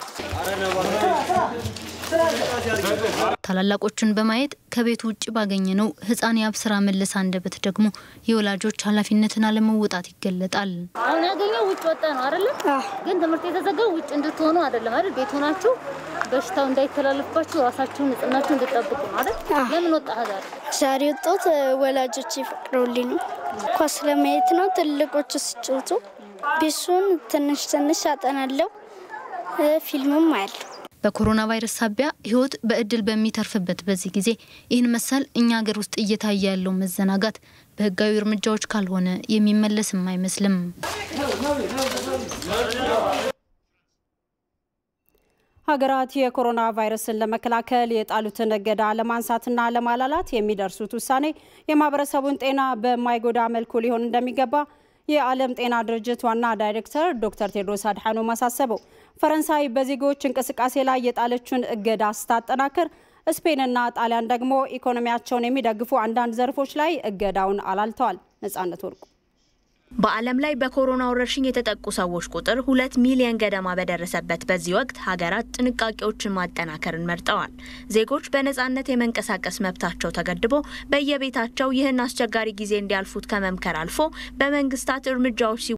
ታላላቆቹን በማየት ከቤቱ ውጭ ባገኘነው ህፃን የአብስራ መለስ አንደበት ደግሞ የወላጆች ኃላፊነትን አለመወጣት ይገለጣል። አሁን ያገኘው ውጭ ወጣ ነው አይደለም? ግን ትምህርት የተዘጋው ውጭ እንድትሆኑ አይደለም አይደል? ቤት ሆናችሁ በሽታው እንዳይተላለፍባችሁ ራሳችሁን ንጽህናችሁ እንድጠብቁ ነው አይደል? ለምን ወጣ ዛሬ? ዛሬ ወጣሁት ወላጆች ይፈቅደውልኝ ነው። ኳስ ለማየት ነው። ትልቆቹ ሲጫወቱ ቤሱን ትንሽ ትንሽ አጠናለሁ፣ ፊልምም አያለሁ። በኮሮና ቫይረስ ሳቢያ ህይወት በእድል በሚተርፍበት በዚህ ጊዜ ይህን መሰል እኛ ሀገር ውስጥ እየታየ ያለው መዘናጋት በህጋዊ እርምጃዎች ካልሆነ የሚመለስም አይመስልም። ሀገራት የኮሮና ቫይረስን ለመከላከል የጣሉትን እገዳ ለማንሳትና ለማላላት የሚደርሱት ውሳኔ የማህበረሰቡን ጤና በማይጎዳ መልኩ ሊሆን እንደሚገባ የዓለም ጤና ድርጅት ዋና ዳይሬክተር ዶክተር ቴድሮስ አድሓኖም አሳሰበው። ፈረንሳይ በዜጎች እንቅስቃሴ ላይ የጣለችውን እገዳ ስታጠናክር፣ ስፔንና ጣሊያን ደግሞ ኢኮኖሚያቸውን የሚደግፉ አንዳንድ ዘርፎች ላይ እገዳውን አላልተዋል። ነጻነት ወርቁ በዓለም ላይ በኮሮና ወረርሽኝ የተጠቁ ሰዎች ቁጥር ሁለት ሚሊዮን ገደማ በደረሰበት በዚህ ወቅት ሀገራት ጥንቃቄዎችን ማጠናከርን መርጠዋል። ዜጎች በነጻነት የመንቀሳቀስ መብታቸው ተገድቦ በየቤታቸው ይህን አስቸጋሪ ጊዜ እንዲያልፉት ከመምከር አልፎ በመንግስታት እርምጃዎች